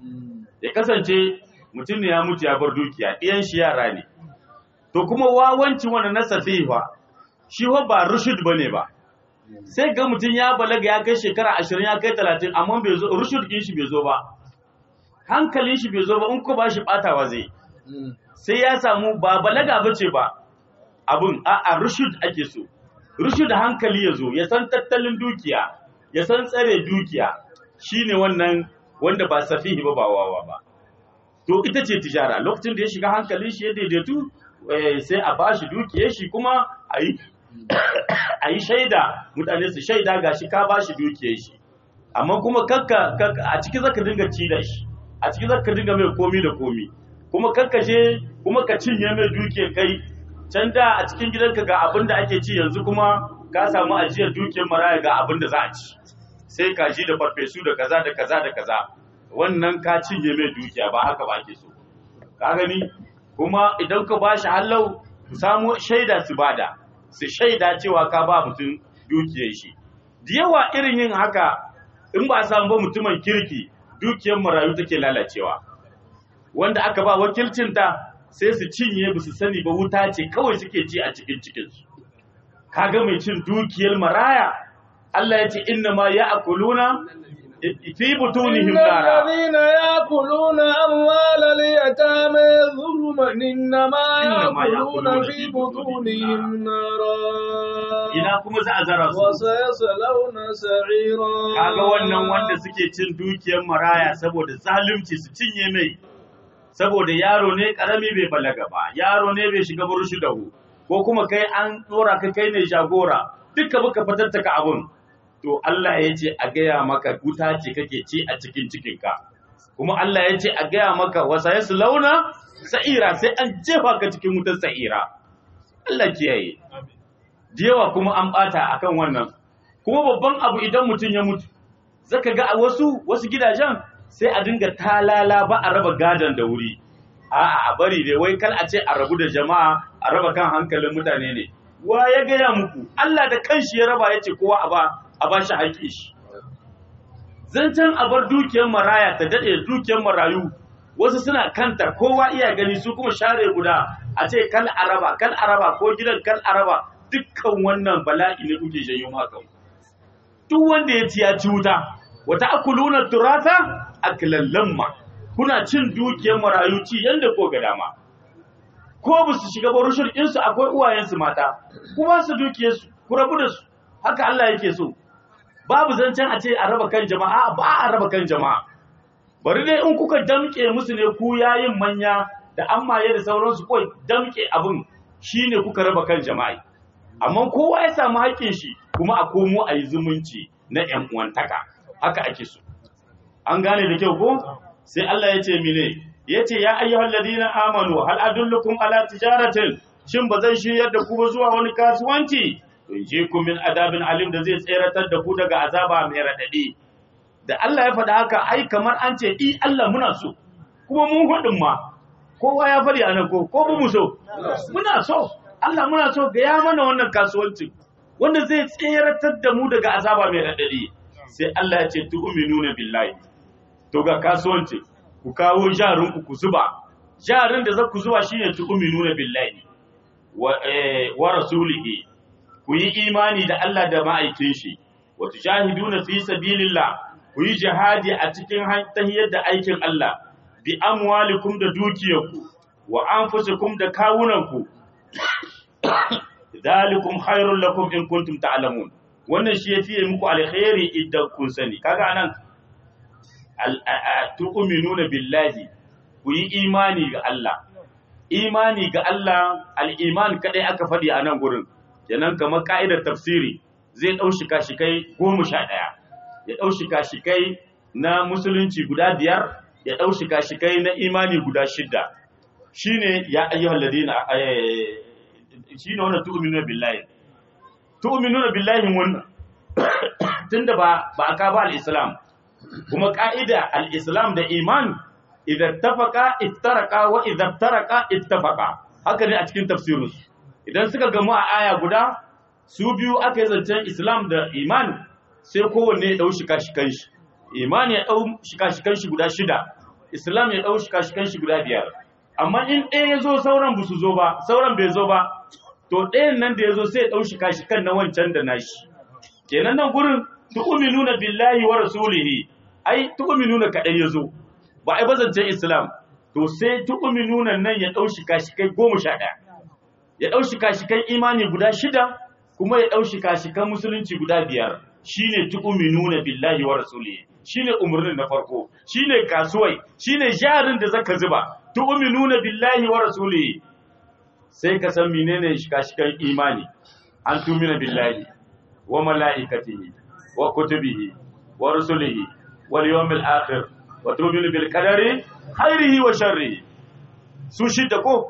Speaker 2: ya kasance mutum ne ya mutu ya bar dukiya ɗiyan shi yara ne to kuma wawancin wani na safiha shi wa ba rushud bane ba sai ga mutum ya balaga ya kai shekara ashirin ya kai talatin amma bai zo rushud ɗin shi bai zo ba hankalin shi bai zo ba in ko ba shi ɓatawa zai sai ya samu ba balaga ba ce ba abun a a rushud ake so rushud hankali ya zo ya san tattalin dukiya ya san tsare dukiya shine wannan wanda ba safihi ba ba wawa ba to ita ce tijara lokacin da ya shiga hankalin shi ya daidaitu eh, sai a bashi dukiyar shi kuma a yi a yi shaida mutane su shaida ga shi ka bashi dukiyar shi amma kuma kakka kakka- a ciki zaka dinga ci da shi a ciki zaka dinga mai komi da komi kuma kakka je kuma ka cinye mai dukiyar kai can da a cikin gidanka ga abin da ake ci yanzu kuma ka samu ajiyar dukiyar maraya ga abin da za a ci sai kaji da farfesu da kaza da kaza da kaza wannan ka cinye mai dukiya ba haka ba ake so ka gani kuma idan ka ba shi hallau ku samu shaida su bada su shaida cewa ka ba mutum dukiyar shi da yawa irin yin haka in ba a samu ba mutumin kirki dukiyar marayu take lalacewa wanda aka ba wakilcinta sai su cinye ba su sani ba wuta ce kawai suke ci a cikin cikinsu kaga mai cin dukiyar maraya Allah ya ce inna ma ya'kuluna fi butunihim
Speaker 1: إن
Speaker 2: nara
Speaker 1: الذين يأكلون أموال اليتامى ظلما إنما
Speaker 2: إنما
Speaker 1: يأكلون
Speaker 2: يأكلون
Speaker 1: في
Speaker 2: في
Speaker 1: بطونهم نارا
Speaker 2: ina kuma za a zara su
Speaker 1: وسيصلون سعيرا
Speaker 2: kaga wannan wanda suke cin dukiyar maraya saboda zalunci su cinye mai saboda yaro ne karami bai balaga ba yaro ne bai shiga burushi da hu ko kuma kai an dora ka kai ne jagora duka baka fatattaka abun to Allah ya ce a gaya maka wuta ce kake ci a cikin cikinka kuma Allah ya ce a gaya maka wasa ya launa sa'ira sai an jefa ka cikin wutar sa'ira Allah kiyaye da yawa kuma an bata akan wannan kuma babban abu idan mutum ya mutu zaka ga a wasu wasu gidajen sai a dinga talala ba a raba gadon da wuri a'a a bari dai wai kal a ce a rabu da jama'a a raba kan hankalin mutane ne wa ya gaya muku Allah da kanshi ya raba ya ce kowa a ba a ba shi haƙƙi shi zancen a bar dukiyar maraya ta daɗe dukiyar marayu wasu suna kanta kowa iya gani su kuma share guda a ce kal araba kal araba ko gidan kal araba dukkan wannan bala'i ne kuke janyo maka duk wanda ya ci ya ci wuta wa ta'kuluna turatha aklan lamma kuna cin dukiyar marayu ci yanda ko ga dama ko ba su shiga ba rushin insu akwai uwayensu mata ku ba su dukiyarsu ku rabu da su haka Allah yake so babu zancen a ce a raba kan jama'a ba a raba kan jama'a bari dai in kuka damke musu ne ku yayin manya da an maye da sauransu kawai damke abin shine kuka raba kan jama'a amma kowa ya samu haƙƙin shi kuma a komo a yi zumunci na ƴan uwantaka haka ake so an gane da kyau ko sai Allah ya ce mine ya ce ya ayyuhal ladina amanu hal adullukum ala tijaratin shin ba zan shiryar da ku ba zuwa wani kasuwanci in je ku min adabin alim da zai tseratar da ku daga azaba mai radadi da Allah ya faɗa haka ai kamar an ce i Allah muna so kuma mun hudin ma kowa ya faɗi a nan ko ko mu so muna so Allah muna so ga ya mana wannan kasuwanci wanda zai tseratar da mu daga azaba mai radadi sai Allah ya ce tu'minuna billahi to ga kasuwanci ku kawo jarin ku ku zuba jarin da za ku zuba shine tu'minuna billahi wa eh, wa rasulihi ku yi imani da Allah da ma'aikin shi wa tujahiduna fi sabilillah ku yi jihadi a cikin tahiyar da aikin Allah bi amwalikum da dukiyarku wa anfusikum da kawunanku dalikum khairul lakum in kuntum ta'lamun wannan shi yafi muku alkhairi idan kun sani kaga anan tu'minuna billahi ku yi imani ga Allah imani ga Allah al-iman kadai aka faɗi a nan gurin kenan kamar ka'idar tafsiri zai ɗau shika-shikai goma sha ɗaya ya ɗau shika-shikai na musulunci guda biyar ya ɗau shika-shikai na imani guda shidda shi ne ya ayyuhal ladina shi ne wannan tu'minuna billahi tu'minuna billahi wannan tunda ba ba aka ba al-islam kuma ka'ida al-islam da iman idan tafaka iftaraka wa idan taraka ittafaqa haka ne a cikin tafsirinsu idan suka gamu a aya guda su biyu aka yi zancen islam da iman sai kowanne ya ɗau shika-shikan shi iman ya ɗau shika-shikan shi guda shida islam ya ɗau shika-shikan shi guda biyar amma in ɗaya ya zo sauran ba su zo ba sauran bai zo ba to ɗayan nan da ya zo sai ya ɗau shika-shikan na wancan da nashi kenan nan gurin tu'minuna billahi wa rasulihi ai tu'minuna kaɗai ya zo ba ai bazancen islam to sai tu'minuna nan ya ɗau shika-shikai goma sha ɗaya ya ɗau shika-shikan imani guda shida kuma ya ɗau shika-shikan musulunci guda biyar shine tu'minuna billahi wa rasulihi shine umarnin na farko shine kasuwai shine jarin da zaka zuba tu'minuna billahi wa rasulihi sai ka san menene shika-shikan imani an tumina billahi wa mala'ikatihi wa kutubihi wa rusulihi wal yawmil akhir wa tu'minu bil qadari khairihi wa sharrihi su shidda ko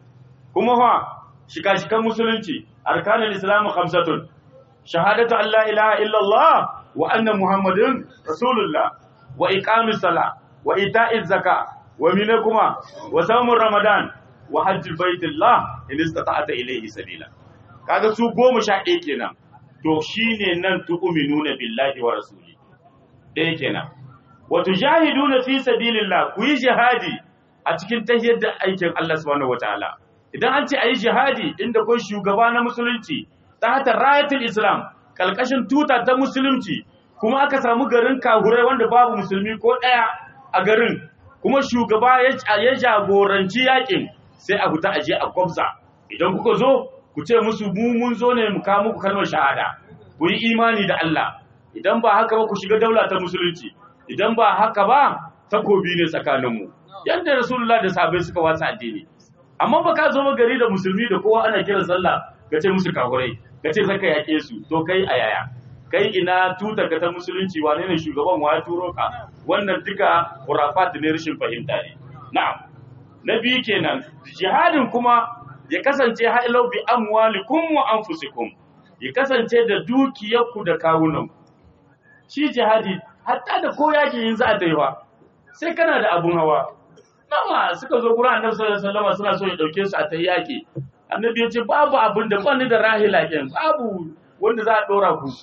Speaker 2: kuma fa shika-shikan musulunci arkanul islamu khamsatun shahadatu an la ilaha illallah wa anna muhammadin rasulullah wa iqamis sala wa ita'iz zaka wa mina kuma wa samun ramadan wa hajjul baitillah in istata'ata ilayhi sabila kaga su goma sha ɗaya kenan to shine nan tu'minuna billahi wa rasuli ɗaya kenan wa tujahiduna fi sabilillah ku yi jihadi a cikin tahiyar da aikin Allah subhanahu wataala idan an ce a yi jihadi inda kun shugaba na musulunci ta hata rayatul islam kalkashin tuta ta musulunci kuma aka samu garin kahurai wanda babu musulmi ko ɗaya a garin kuma shugaba ya jagoranci yakin sai a huta aje a gwabza idan kuka zo ku ce musu mu mun zo ne mu kawo muku kalmar shahada ku yi imani da Allah idan ba haka ba ku shiga daula ta musulunci idan ba haka ba takobi ne tsakaninmu yadda rasulullah da sahabbai suka wasa addini amma ba ka zo ba gari da musulmi da kowa ana kiran sallah ka ce musu kafurai ka ce zaka yake su to kai a yaya kai ina tutar ka ta musulunci wane ne shugaban wa ya turo ka wannan duka khurafat ne rashin fahimta ne na'am na biyu kenan jihadin kuma ya kasance ha'ilau bi amwalikum wa anfusikum ya kasance da dukiyarku da kawunan shi jihadi hatta da ko yaki yin za a ta yi ba sai kana da abun hawa nawa suka zo gurin annabi sallallahu alaihi wasallam suna so ya dauke su a ta yaki annabi ya ce babu abin da bani da rahila ken babu wanda za a dora ku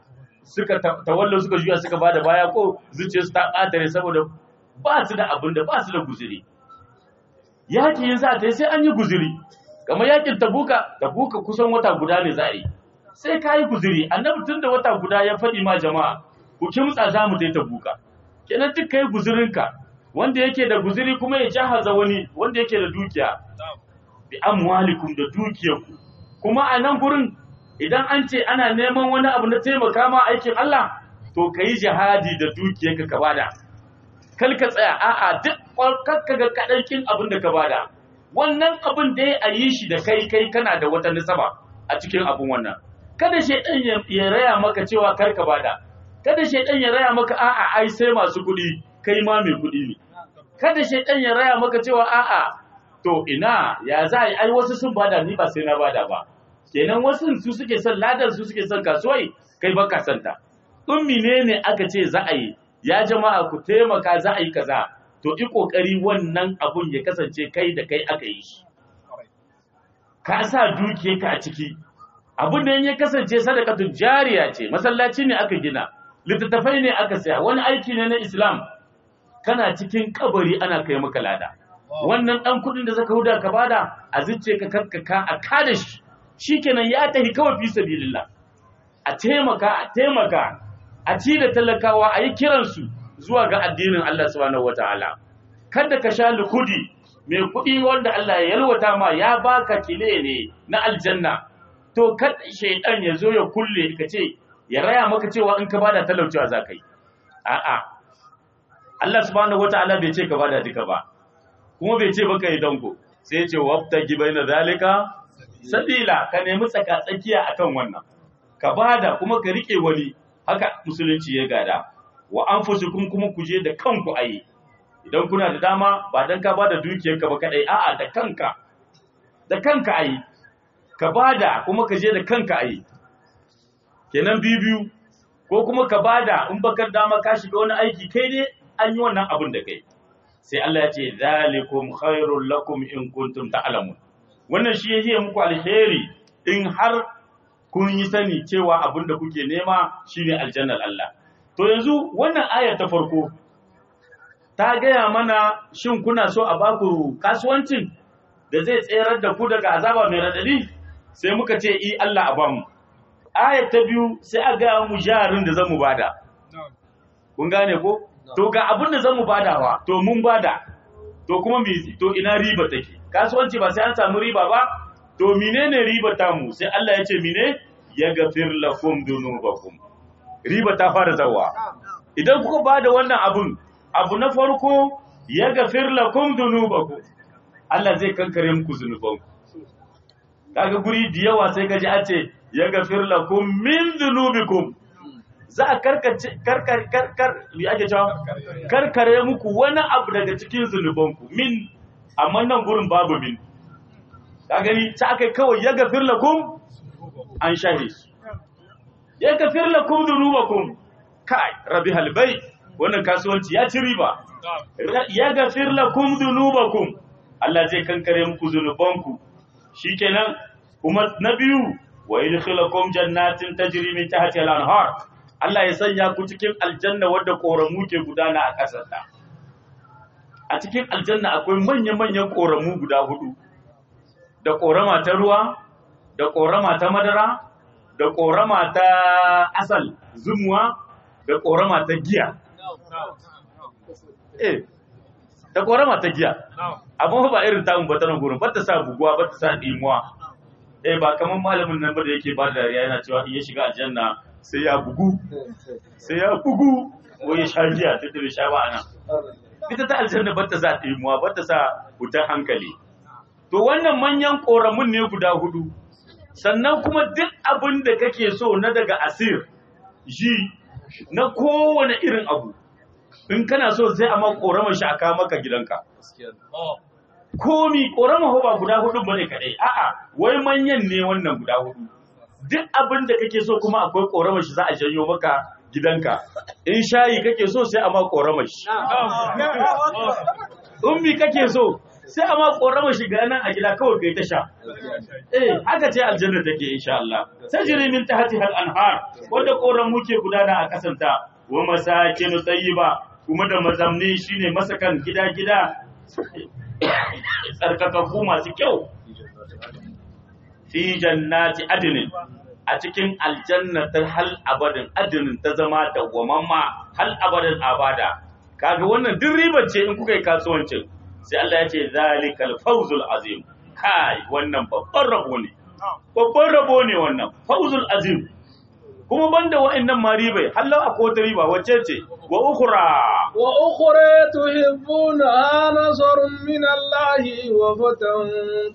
Speaker 2: suka tawallo suka juya suka bada baya ko zuciyarsu ta ƙatare saboda ba su da abin da ba su da guzuri yaki yin za ta yi sai an yi guzuri kamar yakin tabuka tabuka kusan wata guda ne za a yi sai ka yi guzuri annabi tun da wata guda ya faɗi ma jama'a ku kimtsa za mu ta buka kenan duk kai guzurinka wanda yake da guzuri kuma ya jahaza wani wanda yake da dukiya bi amwalikum da dukiyarku kuma a nan gurin idan an ce ana neman wani abu na taimaka ma aikin Allah to ka yi jihadi da dukiyarka ka bada kal ka tsaya a'a duk kakka ga kaɗankin abin da ka bada wannan abin da ya yi shi da kai kai kana da wata nisaba a cikin abin wannan kada shaidan ya raya maka cewa kar ka bada kada shaidan ya raya maka a'a ai sai masu kuɗi kai ma mai kuɗi ne kada shaidan ya raya maka cewa a'a to ina ya za a yi ai wasu sun bada ni ba sai na bada ba kenan wasu su suke son ladan su suke son kasuwai kai ba ka santa in menene aka ce za a yi ya jama'a ku taimaka za a yi kaza to yi kokari wannan abun ya kasance kai da kai aka yi shi ka sa dukiyarka a ciki abun da ya kasance sadakatun jariya ce masallaci ne aka gina littattafai ne aka saya wani aiki ne na islam kana cikin kabari ana kai maka lada wannan dan kudin da zaka huda ka bada a zuce ka kakkaka a kada shi shikenan ya tafi kawai fi sabilillah a taimaka a taimaka a ci da talakawa a yi kiransu zuwa ga addinin Allah subhanahu wataala kada ka sha lukudi mai kuɗi wanda Allah ya yalwata ma ya baka kile ne na aljanna to kada shaidan ya zo ya kulle ka ce ya raya maka cewa in ka bada talaucewa za ka yi a'a Allah subhanahu wataala bai ce ka bada duka ba kuma bai ce baka yi danko sai ya ce wabta gibaina zalika sabila ka nemi tsaka tsakiya akan wannan ka bada kuma ka rike wani haka musulunci ya gada wa anfusukum kuma ku je da kanku ayi idan kuna da dama ba dan ka bada dukiyarka ba kadai a'a da kanka da kanka ayi ka bada kuma ka je da kanka ayi kenan biyu ko kuma ka bada in bakar dama ka shiga wani aiki kai dai an yi wannan abin da kai sai Allah ya ce zalikum khairul lakum in kuntum ta'lamun wannan shi yake muku alheri in har kun yi sani cewa abin da kuke nema shine aljannar Allah to yanzu wannan aya ta farko ta gaya mana shin kuna so a baku kasuwancin da zai tserar da ku daga azaba mai radadi sai muka ce i Allah a bamu aya ta biyu sai a gaya mu jarin da zamu bada kun gane ko to ga abin da zamu badawa to mun bada to kuma me to ina riba take kasuwanci ba sai an samu riba ba to menene riba ta mu sai Allah ya ce mine ya gafir lakum dunubakum riba ta fara zawa idan kuka bada wannan abun abu na farko ya gafir lakum dunubakum Allah zai kankare muku zunubanku kaga guri da yawa sai kaji a ce ya gafir lakum min dunubikum za a karkace karkar karkar me ake cewa karkare muku wani abu daga cikin zunubanku min amma nan gurin babu min ka gani ta akai kawai ya gafir lakum an shahi ya gafir lakum dunubakum kai rabi halbai wannan kasuwanci ya ci riba ya gafir lakum dunubakum Allah zai kankare muku zunubanku shikenan kuma na biyu wa yadkhilukum jannatin tajri min tahtiha al-anhar Allah ya sanya ku cikin aljanna wadda koramu ke gudana a ƙasarta a cikin aljanna akwai manya-manyan koramu guda hudu da korama ta ruwa da korama ta madara da korama ta asal zumuwa da korama ta giya eh da korama ta giya amma ba irin tamun ba ta nan gurin ba ta sa buguwa ba ta sa dimuwa eh ba kamar malamin nan ba da yake ba da dariya yana cewa in ya shiga aljanna sai ya bugu sai ya bugu wai ya sha giya ta da sha ba anan ita ta aljanna ba ta sa dimuwa ba ta sa wutar hankali to wannan manyan koramun ne guda hudu sannan kuma duk abin da kake so na daga asir ji na kowane irin abu in kana so sai a ma korama shi a kawo maka gidanka komi korama ba guda hudu bane kadai a'a wai manyan ne wannan guda hudu duk abin da kake so kuma akwai korama shi za a janyo maka gidanka in shayi kake so sai a ma korama shi ummi kake so sai a ma korama shi ga nan a gida kawai kai ta sha eh haka ce aljanna take insha Allah tajri min tahtiha al-anhar wanda koramu ke gudana a kasanta wa masakin tayyiba kuma da mazamni shine masakan gida-gida tsarkakakku masu kyau fi jannati adnin a cikin aljanna ta hal abadin adinin ta zama dawwamamma hal abadin abada kaga wannan duk riba ce in kuka yi kasuwancin sai Allah ya ce zalikal fawzul azim kai wannan babban rabo ne babban rabo ne wannan fawzul azim kuma banda wa'annan ma ribai hallau akwai wata riba wacce ce wa ukhra
Speaker 1: wa ukhra tuhibbuna nasrun min Allah wa fatan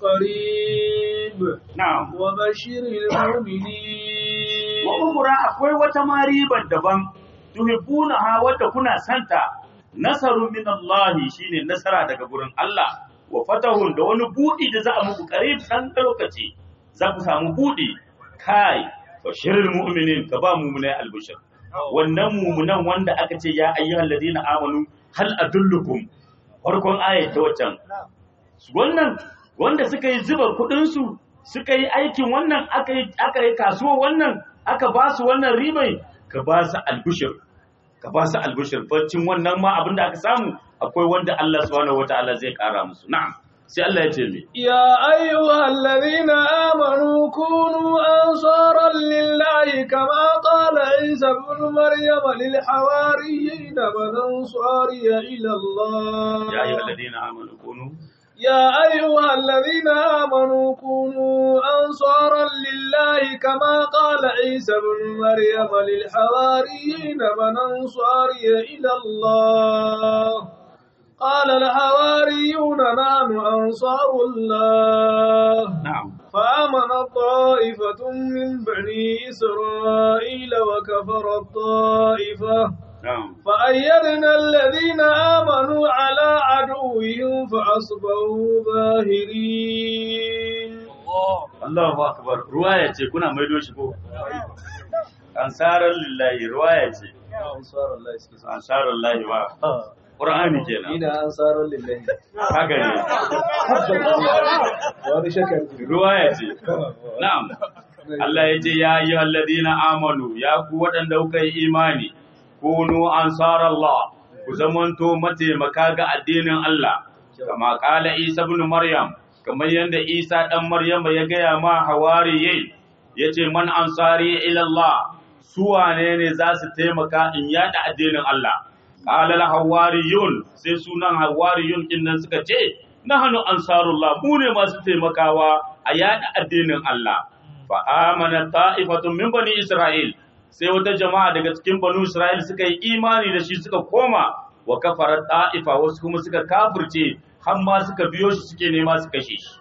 Speaker 1: qarib
Speaker 2: na'am
Speaker 1: wa bashiril mu'minin
Speaker 2: wa ukhra akwai wata ma ribar daban tuhibbuna ha wadda kuna santa nasarun min Allah shine nasara daga gurin Allah wa fatahun da wani budi da za a muku qarib dan lokaci za ku samu budi kai bashirin mu'minin ka ba mu'minai albishir wannan mu'minan wanda aka ce ya ayyuhal ladina amanu hal adullukum farkon ayat ta waccan wannan wanda suka yi zuba kudin su suka yi aikin wannan aka yi aka yi kasuwa wannan aka ba su wannan ribai ka ba su albishir ka ba su albishir baccin wannan ma abinda aka samu akwai wanda Allah subhanahu wataala zai kara musu na'am sai Allah ya ce mi
Speaker 1: يا أيها الذين آمنوا كونوا أنصارا لله كما قال عيسى ابن مريم للحواريين من أنصاري إلى الله
Speaker 2: ya ayyuhal ladina amanu kunu
Speaker 1: يا أيها الذين آمنوا كونوا أنصارا لله كما قال عيسى ابن مريم للحواريين من أنصاري إلى الله قال الحواريون نحن أنصار الله
Speaker 2: na'am
Speaker 1: فآمن طائفة من بني إسرائيل وكفر الطائفة
Speaker 2: na'am
Speaker 1: فأيدنا الذين آمنوا على عدوهم فأصبحوا ظاهرين
Speaker 2: Allahu akbar ruwaya ce kuna maido shi ko ansarar lillahi ruwaya ce
Speaker 1: أنصار الله يسكت
Speaker 2: ansarar lillahi ba qur'ani kenan
Speaker 1: إلى أنصار لله
Speaker 2: haka ne
Speaker 1: وهذا شكر
Speaker 2: ruwaya ce na'am Allah ya ce ya yi alladina amanu ya ku waɗanda kuka yi imani kunu ansarallah ku zamanto mataimaka ga addinin Allah kama kala Isa ibn Maryam kamar yadda Isa dan Maryam ya gaya ma hawariyai yace man ansari ila Allah su wane ne za su taimaka in yada addinin Allah qala al hawariyun sai sunan hawariyun din nan suka ce nahnu ansarullah mu ne masu taimakawa a yada addinin Allah fa amana ta'ifatun min bani Isra'il sai wata jama'a daga cikin banu Isra'il suka yi imani da shi suka koma wa kafara ta'ifa wasu kuma suka kafirce har ma suka biyo shi suke nema su kashe shi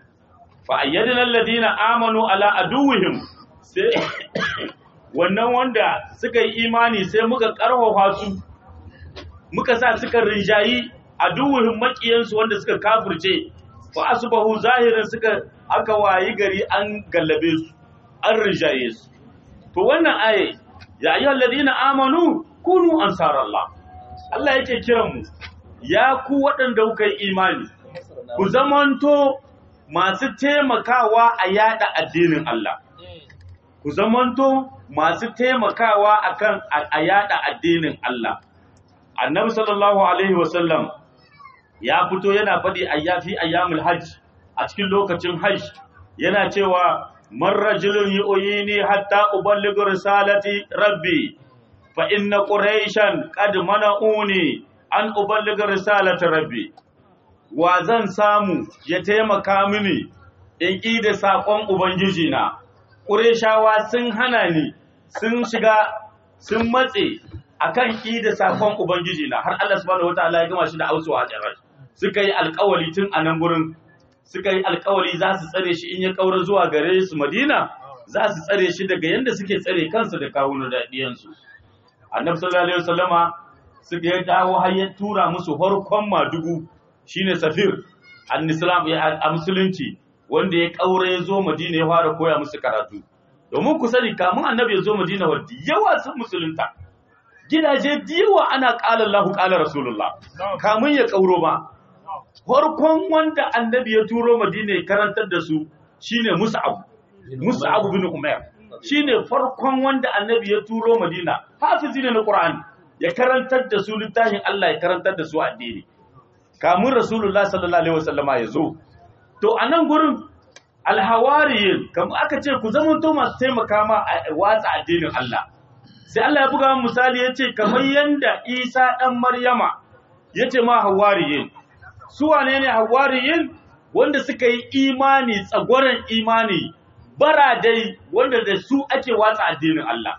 Speaker 2: fa ayyadna alladhina amanu ala aduwwihim sai wannan wanda suka yi imani sai muka karfafa su muka sa suka rinjayi aduwwihim makiyansu wanda suka kafirce fa asbahu zahirin suka aka wayi gari an gallabe su an rinjaye su to wannan aye ya ayyuhal ladina amanu kunu ansarallah Allah yake kiran mu ya ku waɗanda kuka yi imani ku zamanto masu taimakawa a yada addinin Allah ku zamanto masu taimakawa akan a yada addinin Allah annabi sallallahu alaihi wasallam ya fito yana faɗi ayyafi ayyamul hajj a cikin lokacin hajj yana cewa man rajulun yu'yini hatta uballighu risalati rabbi fa inna quraishan qad mana'uni an uballigha risalati rabbi wa zan samu ya taimaka mini in ƙi da saƙon ubangiji na qurayshawa sun hana ni sun shiga sun matse akan ƙi da saƙon ubangiji na har Allah subhanahu wataala ya gama shi da ausuwa a suka yi alƙawari tun a nan gurin suka yi alkawari za su tsare shi in ya kaura zuwa gare su Madina za su tsare shi daga yanda suke tsare kansu da kawunan daɗiyansu. Annabi sallallahu alaihi wasallama suka ya dawo har ya tura musu farkon madugu shine Safir an-Islam a musulunci wanda ya kaura ya zo Madina ya fara koya musu karatu. Domin ku sani kamun Annabi ya zo Madina wadda yawa sun musulunta. Gidaje diyawa ana ƙala Allahu ƙala Rasulullah kamun ya kauro ba. farkon wanda annabi ya turo madina ya karantar da su shine mus'ab mus'ab bin umair shine farkon wanda annabi ya turo madina hafizi ne na qur'ani ya karantar da su littafin Allah ya karantar da su addini kamun rasulullah sallallahu alaihi wasallama ya zo to a nan gurin alhawariyin kamar aka ce ku zama to masu taimaka ma a watsa addinin Allah sai Allah ya buga misali ya ce kamar yanda Isa ɗan Maryama ya ce ma hawariyin su wane ne hawariyin wanda suka yi imani tsagwaron imani baradai wanda da su ake watsa addinin Allah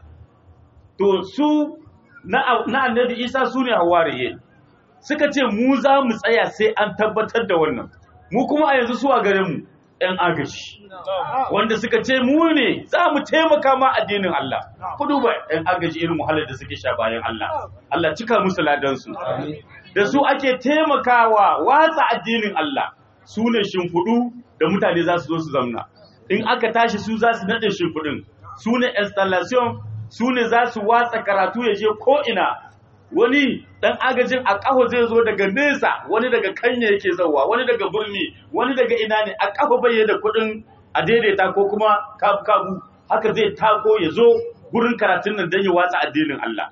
Speaker 2: to su na, na annabi Isa su ne hawariyin suka ce mu za mu tsaya sai an tabbatar da wannan mu kuma a yanzu su a gare mu ‘yan agaji wanda suka ce mu ne za mu taimaka ma addinin Allah ku duba ‘yan agaji irin wahalar da suke sha bayan Allah Allah cika musu ladansu da su ake taimakawa watsa addinin Allah su ne shimfiɗu da mutane za su zo su zamna in aka tashi su za su naɗe shimfiɗin su ne installation su ne za su watsa karatu ya je ko'ina wani dan agajin a ƙaho zai zo daga nesa wani daga kanya yake zauwa wani daga birni wani daga ina ne a ƙaho bai da kuɗin a daidaita ko kuma kabu kabu haka zai tako ya zo gurin karatun nan don ya watsa addinin Allah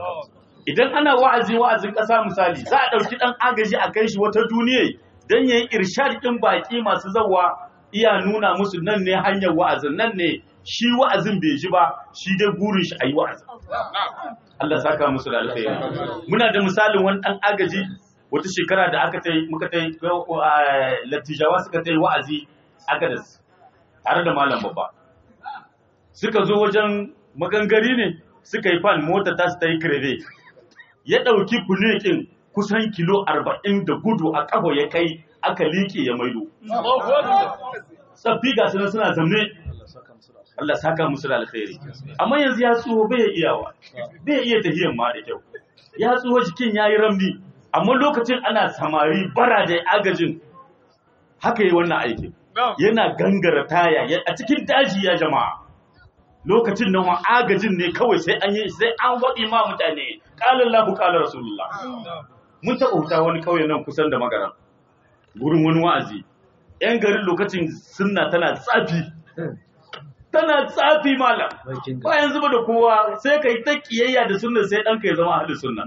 Speaker 2: idan ana wa'azi wa'azin ƙasa misali za a ɗauki ɗan agaji a kai shi wata duniya don ya yi irshad ɗin baƙi masu zauwa iya nuna musu nan ne hanyar wa'azin nan ne shi wa'azin bai ji ba shi dai burin shi a yi wa'azin Allah saka musu da alkhairi muna da misalin wani dan agaji wata shekara da aka tai muka tai latijawa suka tai wa'azi aka da tare da malam babba suka zo wajen magangari ne suka yi fan mota ta su ta yi kreve ya ɗauki kunekin kusan kilo arba'in da gudu a ƙafa ya kai aka liƙe ya maido tsaffi ga suna suna zamne Allah saka musu da alkhairi amma yanzu ya tsoho bai iyawa bai iya tahiyan ma da kyau ya tsoho jikin yayi ramni amma lokacin ana samari bara da agajin haka yi wannan aikin yana gangara taya a cikin daji ya jama'a lokacin nan wa agajin ne kawai sai an yi sai an waɗi ma mutane qala Allahu qala Rasulullah mun taɓa huta wani kauye nan kusan da magaran gurin wani wa'azi yan garin lokacin sunna tana tsafi tana tsafi malam ba yanzu ba da kowa sai ka yi ta kiyayya da sunna sai ɗanka ya zama ahalin sunna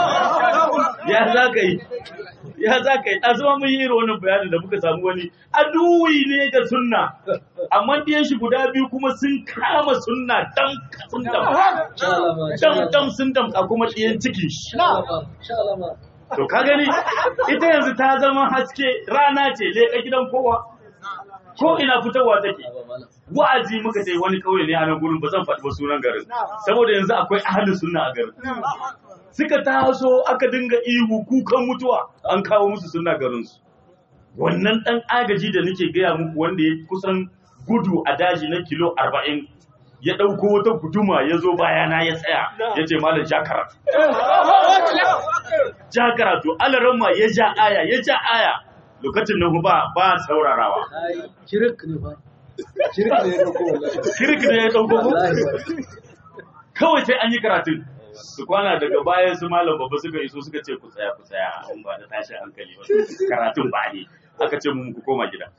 Speaker 2: ya za ka yi ya za ka yi a zama mun yi irin wannan bayanin da muka samu wani aduwi ne ga sunna amma ɗiyan shi guda biyu kuma sun kama sunna dan sun dam dam dam sun dam a kuma ɗiyan cikin shi to ka gani ita yanzu ta zama haske rana ce leƙa gidan kowa ko ina fitowa take wa'azi muka ce wani kauye ne a nan gurin ba zan faɗi ba sunan garin saboda yanzu akwai ahalin sunna a garin suka taso aka dinga ihu kukan mutuwa an kawo musu sunna garin su wannan dan agaji da nake gaya muku wanda ya kusan gudu a daji na kilo arba'in ya ɗauko wata guduma ya zo bayana ya tsaya ya ce malam jakara jakara to alaramma ya ja aya ya ja aya lokacin nan ba ba saurarawa
Speaker 3: Kirik ne ba. Kirik ne ya dauko wallahi.
Speaker 2: kirki ne ya dauko ko kawai sai an yi karatun su kwana daga baya su malam babba suka iso suka ce ku tsaya ku tsaya an ba da tashi hankali ba karatun ba ne aka ce mu ku koma gida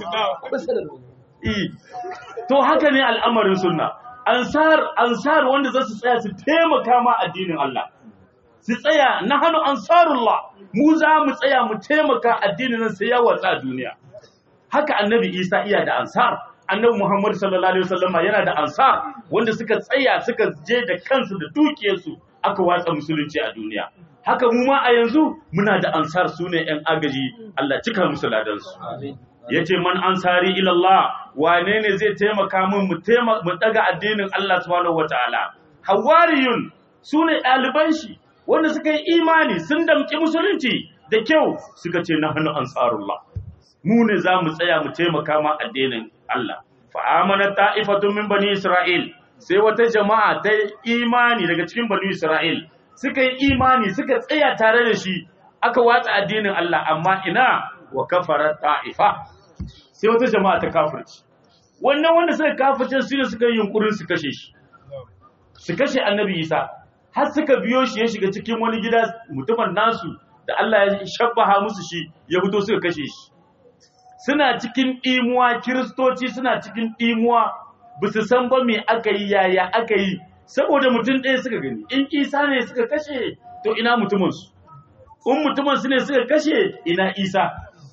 Speaker 2: Eh, to haka ne al'amarin sunna ansar ansar wanda za su tsaya su taimaka ma addinin Allah su tsaya na hannu ansarullah mu za mu tsaya mu taimaka addinin nan sai ya watsa a duniya haka annabi isa iya da ansar annabi muhammad sallallahu alaihi wasallama yana da ansar wanda suka tsaya suka je da kansu da dukiyarsu aka watsa musulunci a duniya haka mu ma a yanzu muna da ansar su ne yan agaji Allah cika musu ladansu yace man ansari ila Allah wane ne zai taimaka min mu taimaka mu daga addinin Allah subhanahu wataala hawariyun sune ɗaliban shi wanda suka yi imani sun damƙi musulunci da kyau suka ce na hannu ansarullah mu ne za mu tsaya mu taimaka ma addinin Allah fa amana ta'ifatun min bani isra'il sai wata jama'a ta imani daga cikin bani isra'il suka yi imani suka tsaya tare da shi aka watsa addinin Allah amma ina wa kafara ta'ifa sai wata jama'a ta kafirci wannan wanda suka kafirce su ne suka yi yunkurin su kashe shi su kashe annabi Isa har suka biyo shi ya shiga cikin wani gida mutumin nasu da Allah ya shabbaha musu shi ya fito suka kashe shi suna cikin ɗimuwa kiristoci suna cikin ɗimuwa ba su san ba me aka yi yaya aka yi saboda mutum ɗaya suka gani in isa ne suka kashe to ina mutuminsu in mutumin su ne suka kashe ina isa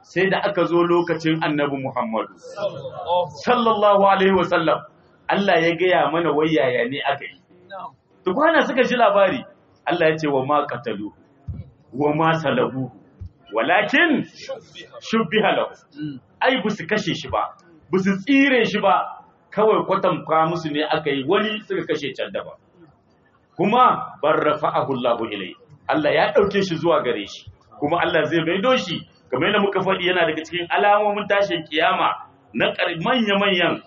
Speaker 2: sai da aka zo lokacin annabi Muhammadu sallallahu alaihi wasallam Allah ya gaya mana wayaya ne aka yi tukwana suka ji labari Allah ya ce wa ma qatalu wa ma salabu walakin shubbiha lahu ai bu su kashe shi ba bu su tsire shi ba kawai kwatanka musu ne aka yi wani suka kashe can daban kuma barrafa'ahu Allahu ilai Allah ya dauke shi zuwa gare shi kuma Allah zai maido shi kamar yadda muka faɗi yana daga cikin alamomin tashin kiyama na manya-manyan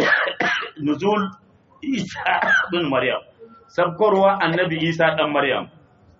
Speaker 2: nuzul Isa bin Maryam sabkarwa annabi Isa dan Maryam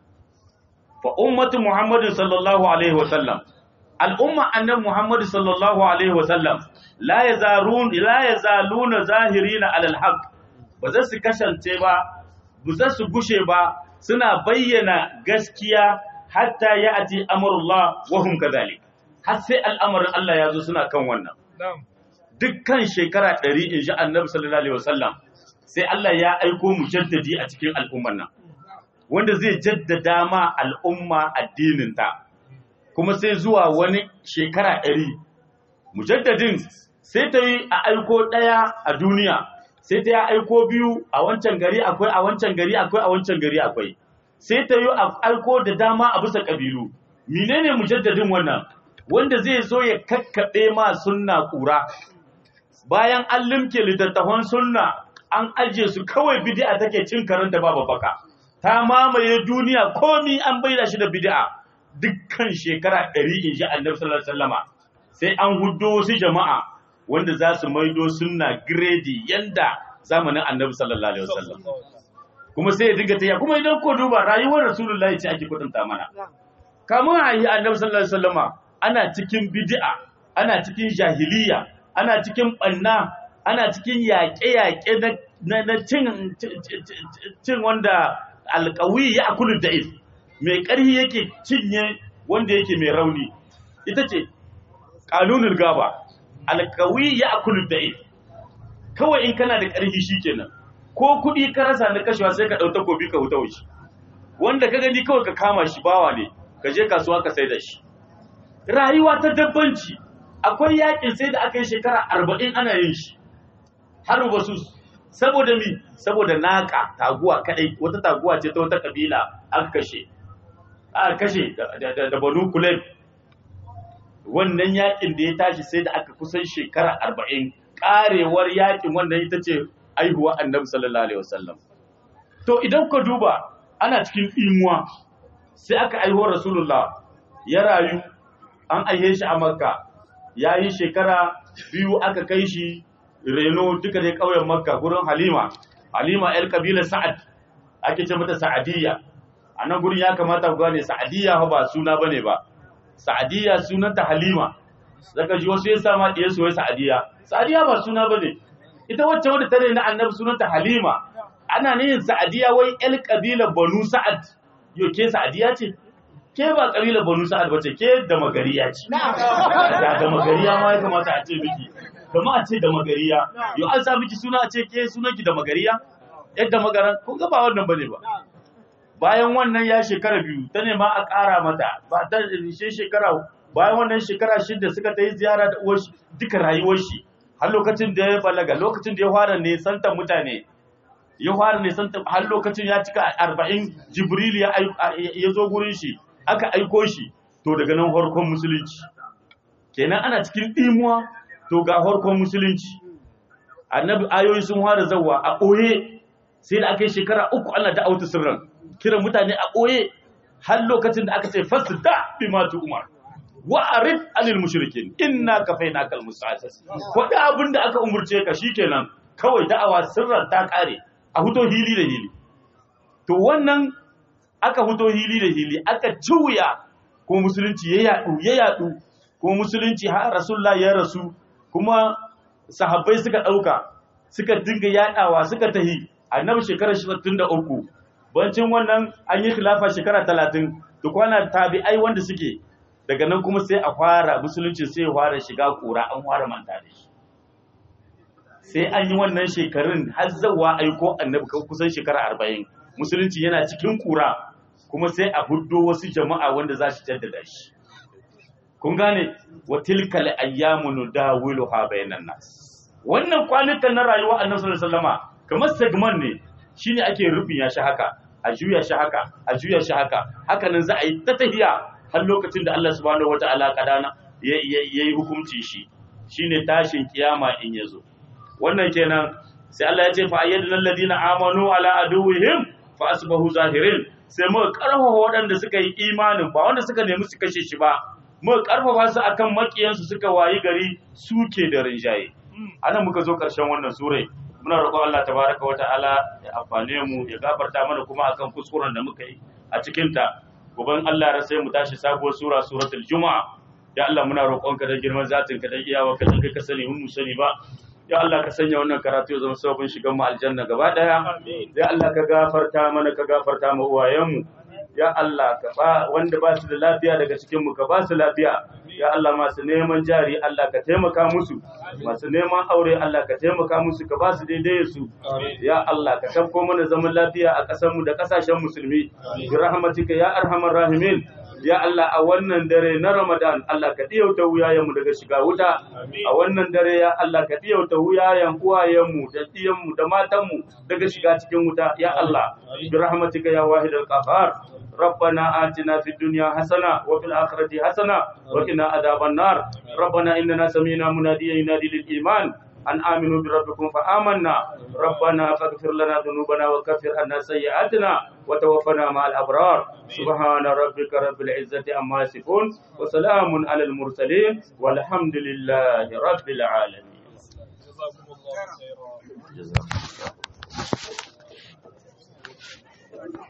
Speaker 2: fa ummatu Muhammad sallallahu alaihi wa sallam al'umma annabi Muhammad sallallahu alaihi wa sallam la yazarun la yazaluna zahirina alal haqq ba za su kasance ba ba za su gushe ba suna bayyana gaskiya hatta ya ati amurullah wa hum kadhalik har sai al'amarin Allah ya zo suna kan wannan dukkan shekara 100 in ji annabi sallallahu alaihi wasallam sai Allah ya aiko mujaddadi a cikin al'ummar nan wanda zai jaddada ma al'umma addinin ta kuma sai zuwa wani shekara 100 mujaddadin sai ta yi a aiko daya a duniya sai ta yi aiko biyu a wancan gari akwai a wancan gari akwai a wancan gari akwai sai ta yi aiko da dama a bisa ƙabilu menene mujaddadin wannan wanda zai zo ya kakkaɓe ma sunna ƙura bayan an limke littattafan sunna an ajiye su kawai bid'a take cin karanta babu baka ta mamaye duniya komi an baida shi da bid'a dukkan shekara ɗari in ji annabi sallallahu alaihi wasallama sai an huddo wasu jama'a wanda za su maido sunna gredi yanda zamanin annabi sallallahu alaihi wasallam kuma sai ya dinga tayya kuma idan ko duba rayuwar rasulullahi ce ake kudunta mana kamun a yi annabi sallallahu alaihi wasallama ana cikin bid'a ana cikin jahiliya ana cikin banna ana cikin yaƙe-yaƙe na na cin cin wanda alƙawi ya akulu da'if mai ƙarhi yake cinye wanda yake mai rauni ita ce ƙanunul gaba alƙawi ya akulu da'if kawai in kana da ƙarfi shikenan ko kuɗi ka rasa na kashewa sai ka ɗau takobi ka wuta wuce wanda ka gani kawai ka kama shi bawa ne ka je kasuwa ka sai da shi rayuwa ta dabbanci akwai yakin sai da aka yi shekara arba'in ana yin shi har wasu saboda mi saboda naka taguwa kadai wata taguwa ce ta wata kabila aka kashe aka kashe da banu kuleb wannan yakin da ya tashi sai da aka kusan shekara arba'in karewar yakin wannan ita ce aihuwa annabi sallallahu alaihi wasallam to idan ka duba ana cikin imuwa sai aka aiho rasulullah ya rayu an aihe shi a makka ya yi shekara biyu aka kai shi reno duka dai ƙauyen makka gurin halima halima yar kabilar sa'ad ake ce mata sa'adiyya a nan gurin ya kamata ku gane sa'adiyya ba suna bane ba sa'adiyya sunanta halima zaka ji wasu ya sama ɗiyar su wai sa'adiyya sa'adiyya ba suna bane ita wacce wadda ta na annabi sunanta halima ana nihin sa'adiyya wai yar kabilar banu sa'ad yo ke sa'adiyya ce ke ba kabilar banu sa'ad bace ke da magariya ce da da magariya ma ya kamata a ce miki kama a ce da magariya yo an sa miki suna a ce ke sunanki da magariya yadda magaran kun ga ba wannan bane ba bayan wannan ya shekara biyu ta nema a ƙara mata ba ta shi shekara bayan wannan shekara shida suka ta yi ziyara da uwar shi duka rayuwar shi har lokacin da ya balaga lokacin da ya fara ne santa mutane ya fara ne santa har lokacin ya cika arba'in jibril ya ya zo gurin shi aka aiko shi to daga nan farkon musulunci kenan ana cikin ɗimuwa to ga farkon musulunci annabi ayoyi sun fara zawa a ɓoye sai da aka yi shekara uku ana da auta sirran kiran mutane a ɓoye har lokacin da aka ce fasu da bi matu umar wa arid anil mushrikin inna kafaina kal musta'sis ko da abin da aka umurce ka shikenan kawai da'awa sirran ta kare a huto hili da hili to wannan aka huto hili da hili aka ciwuya ko musulunci ya yadu ya yadu ko musulunci har rasulullah ya rasu kuma sahabbai suka dauka suka dinga yadawa suka tahi annabi shekarar 63 bancin wannan an yi khilafa shekara 30 to kwana tabi'ai wanda suke daga nan kuma sai a fara musulunci sai ya fara shiga kura an fara manta da shi sai an yi wannan shekarun har zawa aiko annabi kusan shekara 40 musulunci yana cikin kura kuma sai a huddo wasu jama'a wanda za su jaddada shi kun gane wa tilkal ayyamu nudawiluha bainan nas wannan kwanukan na rayuwa annabi sallallahu alaihi wasallama kamar segment ne shine ake rubin ya shi haka a juya shi haka a juya shi haka haka nan za a yi ta tahiya har lokacin da Allah subhanahu wataala kadana yayi hukunci shi shine tashin kiyama in yazo wannan kenan sai Allah ya ce fa ayyadul ladina amanu ala aduwwihim fa asbahu zahirin sai muka karfafa waɗanda suka yi imanin ba wanda suka nemi su kashe shi ba muka karfafa su akan makiyansu suka wayi gari suke da rinjaye anan muka zo ƙarshen wannan surai muna roƙon Allah tabaraka wa ta'ala ya amfane mu ya gafarta mana kuma akan kuskuren da muka yi a cikin ta goban Allah ya sai mu tashi sabuwar sura suratul juma'a ya Allah muna roƙon ka da girman zatin ka da iyawa ka dan kai ka sani mun mu sani ba ya Allah ka sanya wannan karatu ya zama sabon shigan mu aljanna gaba daya ya Allah ka gafarta mana ka gafarta mu uwayenmu ya Allah ka ba wanda ba su da lafiya daga cikin mu ka ba su lafiya ya Allah masu neman jari Allah ka taimaka musu masu neman aure Allah ka taimaka musu ka ba su daidai su ya Allah ka tafko mana zaman lafiya a ƙasar mu da ƙasashen musulmi bi rahmatika ya arhamar rahimin ya Allah a wannan dare na Ramadan Allah ka diyauta wuyayenmu daga shiga wuta a wannan dare ya Allah ka diyauta wuyayen uwayenmu da diyanmu da matanmu daga shiga cikin wuta ya Allah bi rahmatika ya wahidal qahhar ربنا آتنا في الدنيا حسنة وفي الآخرة حسنة وقنا عذاب النار ربنا إننا سمينا مناديا ينادي للإيمان أن آمنوا بربكم فآمنا ربنا فاغفر لنا ذنوبنا وكفر عنا سيئاتنا وتوفنا مع الأبرار سبحان ربك رب العزة عما يصفون وسلام على المرسلين والحمد لله رب العالمين
Speaker 1: جزاكم الله خيرا
Speaker 2: جزاكم الله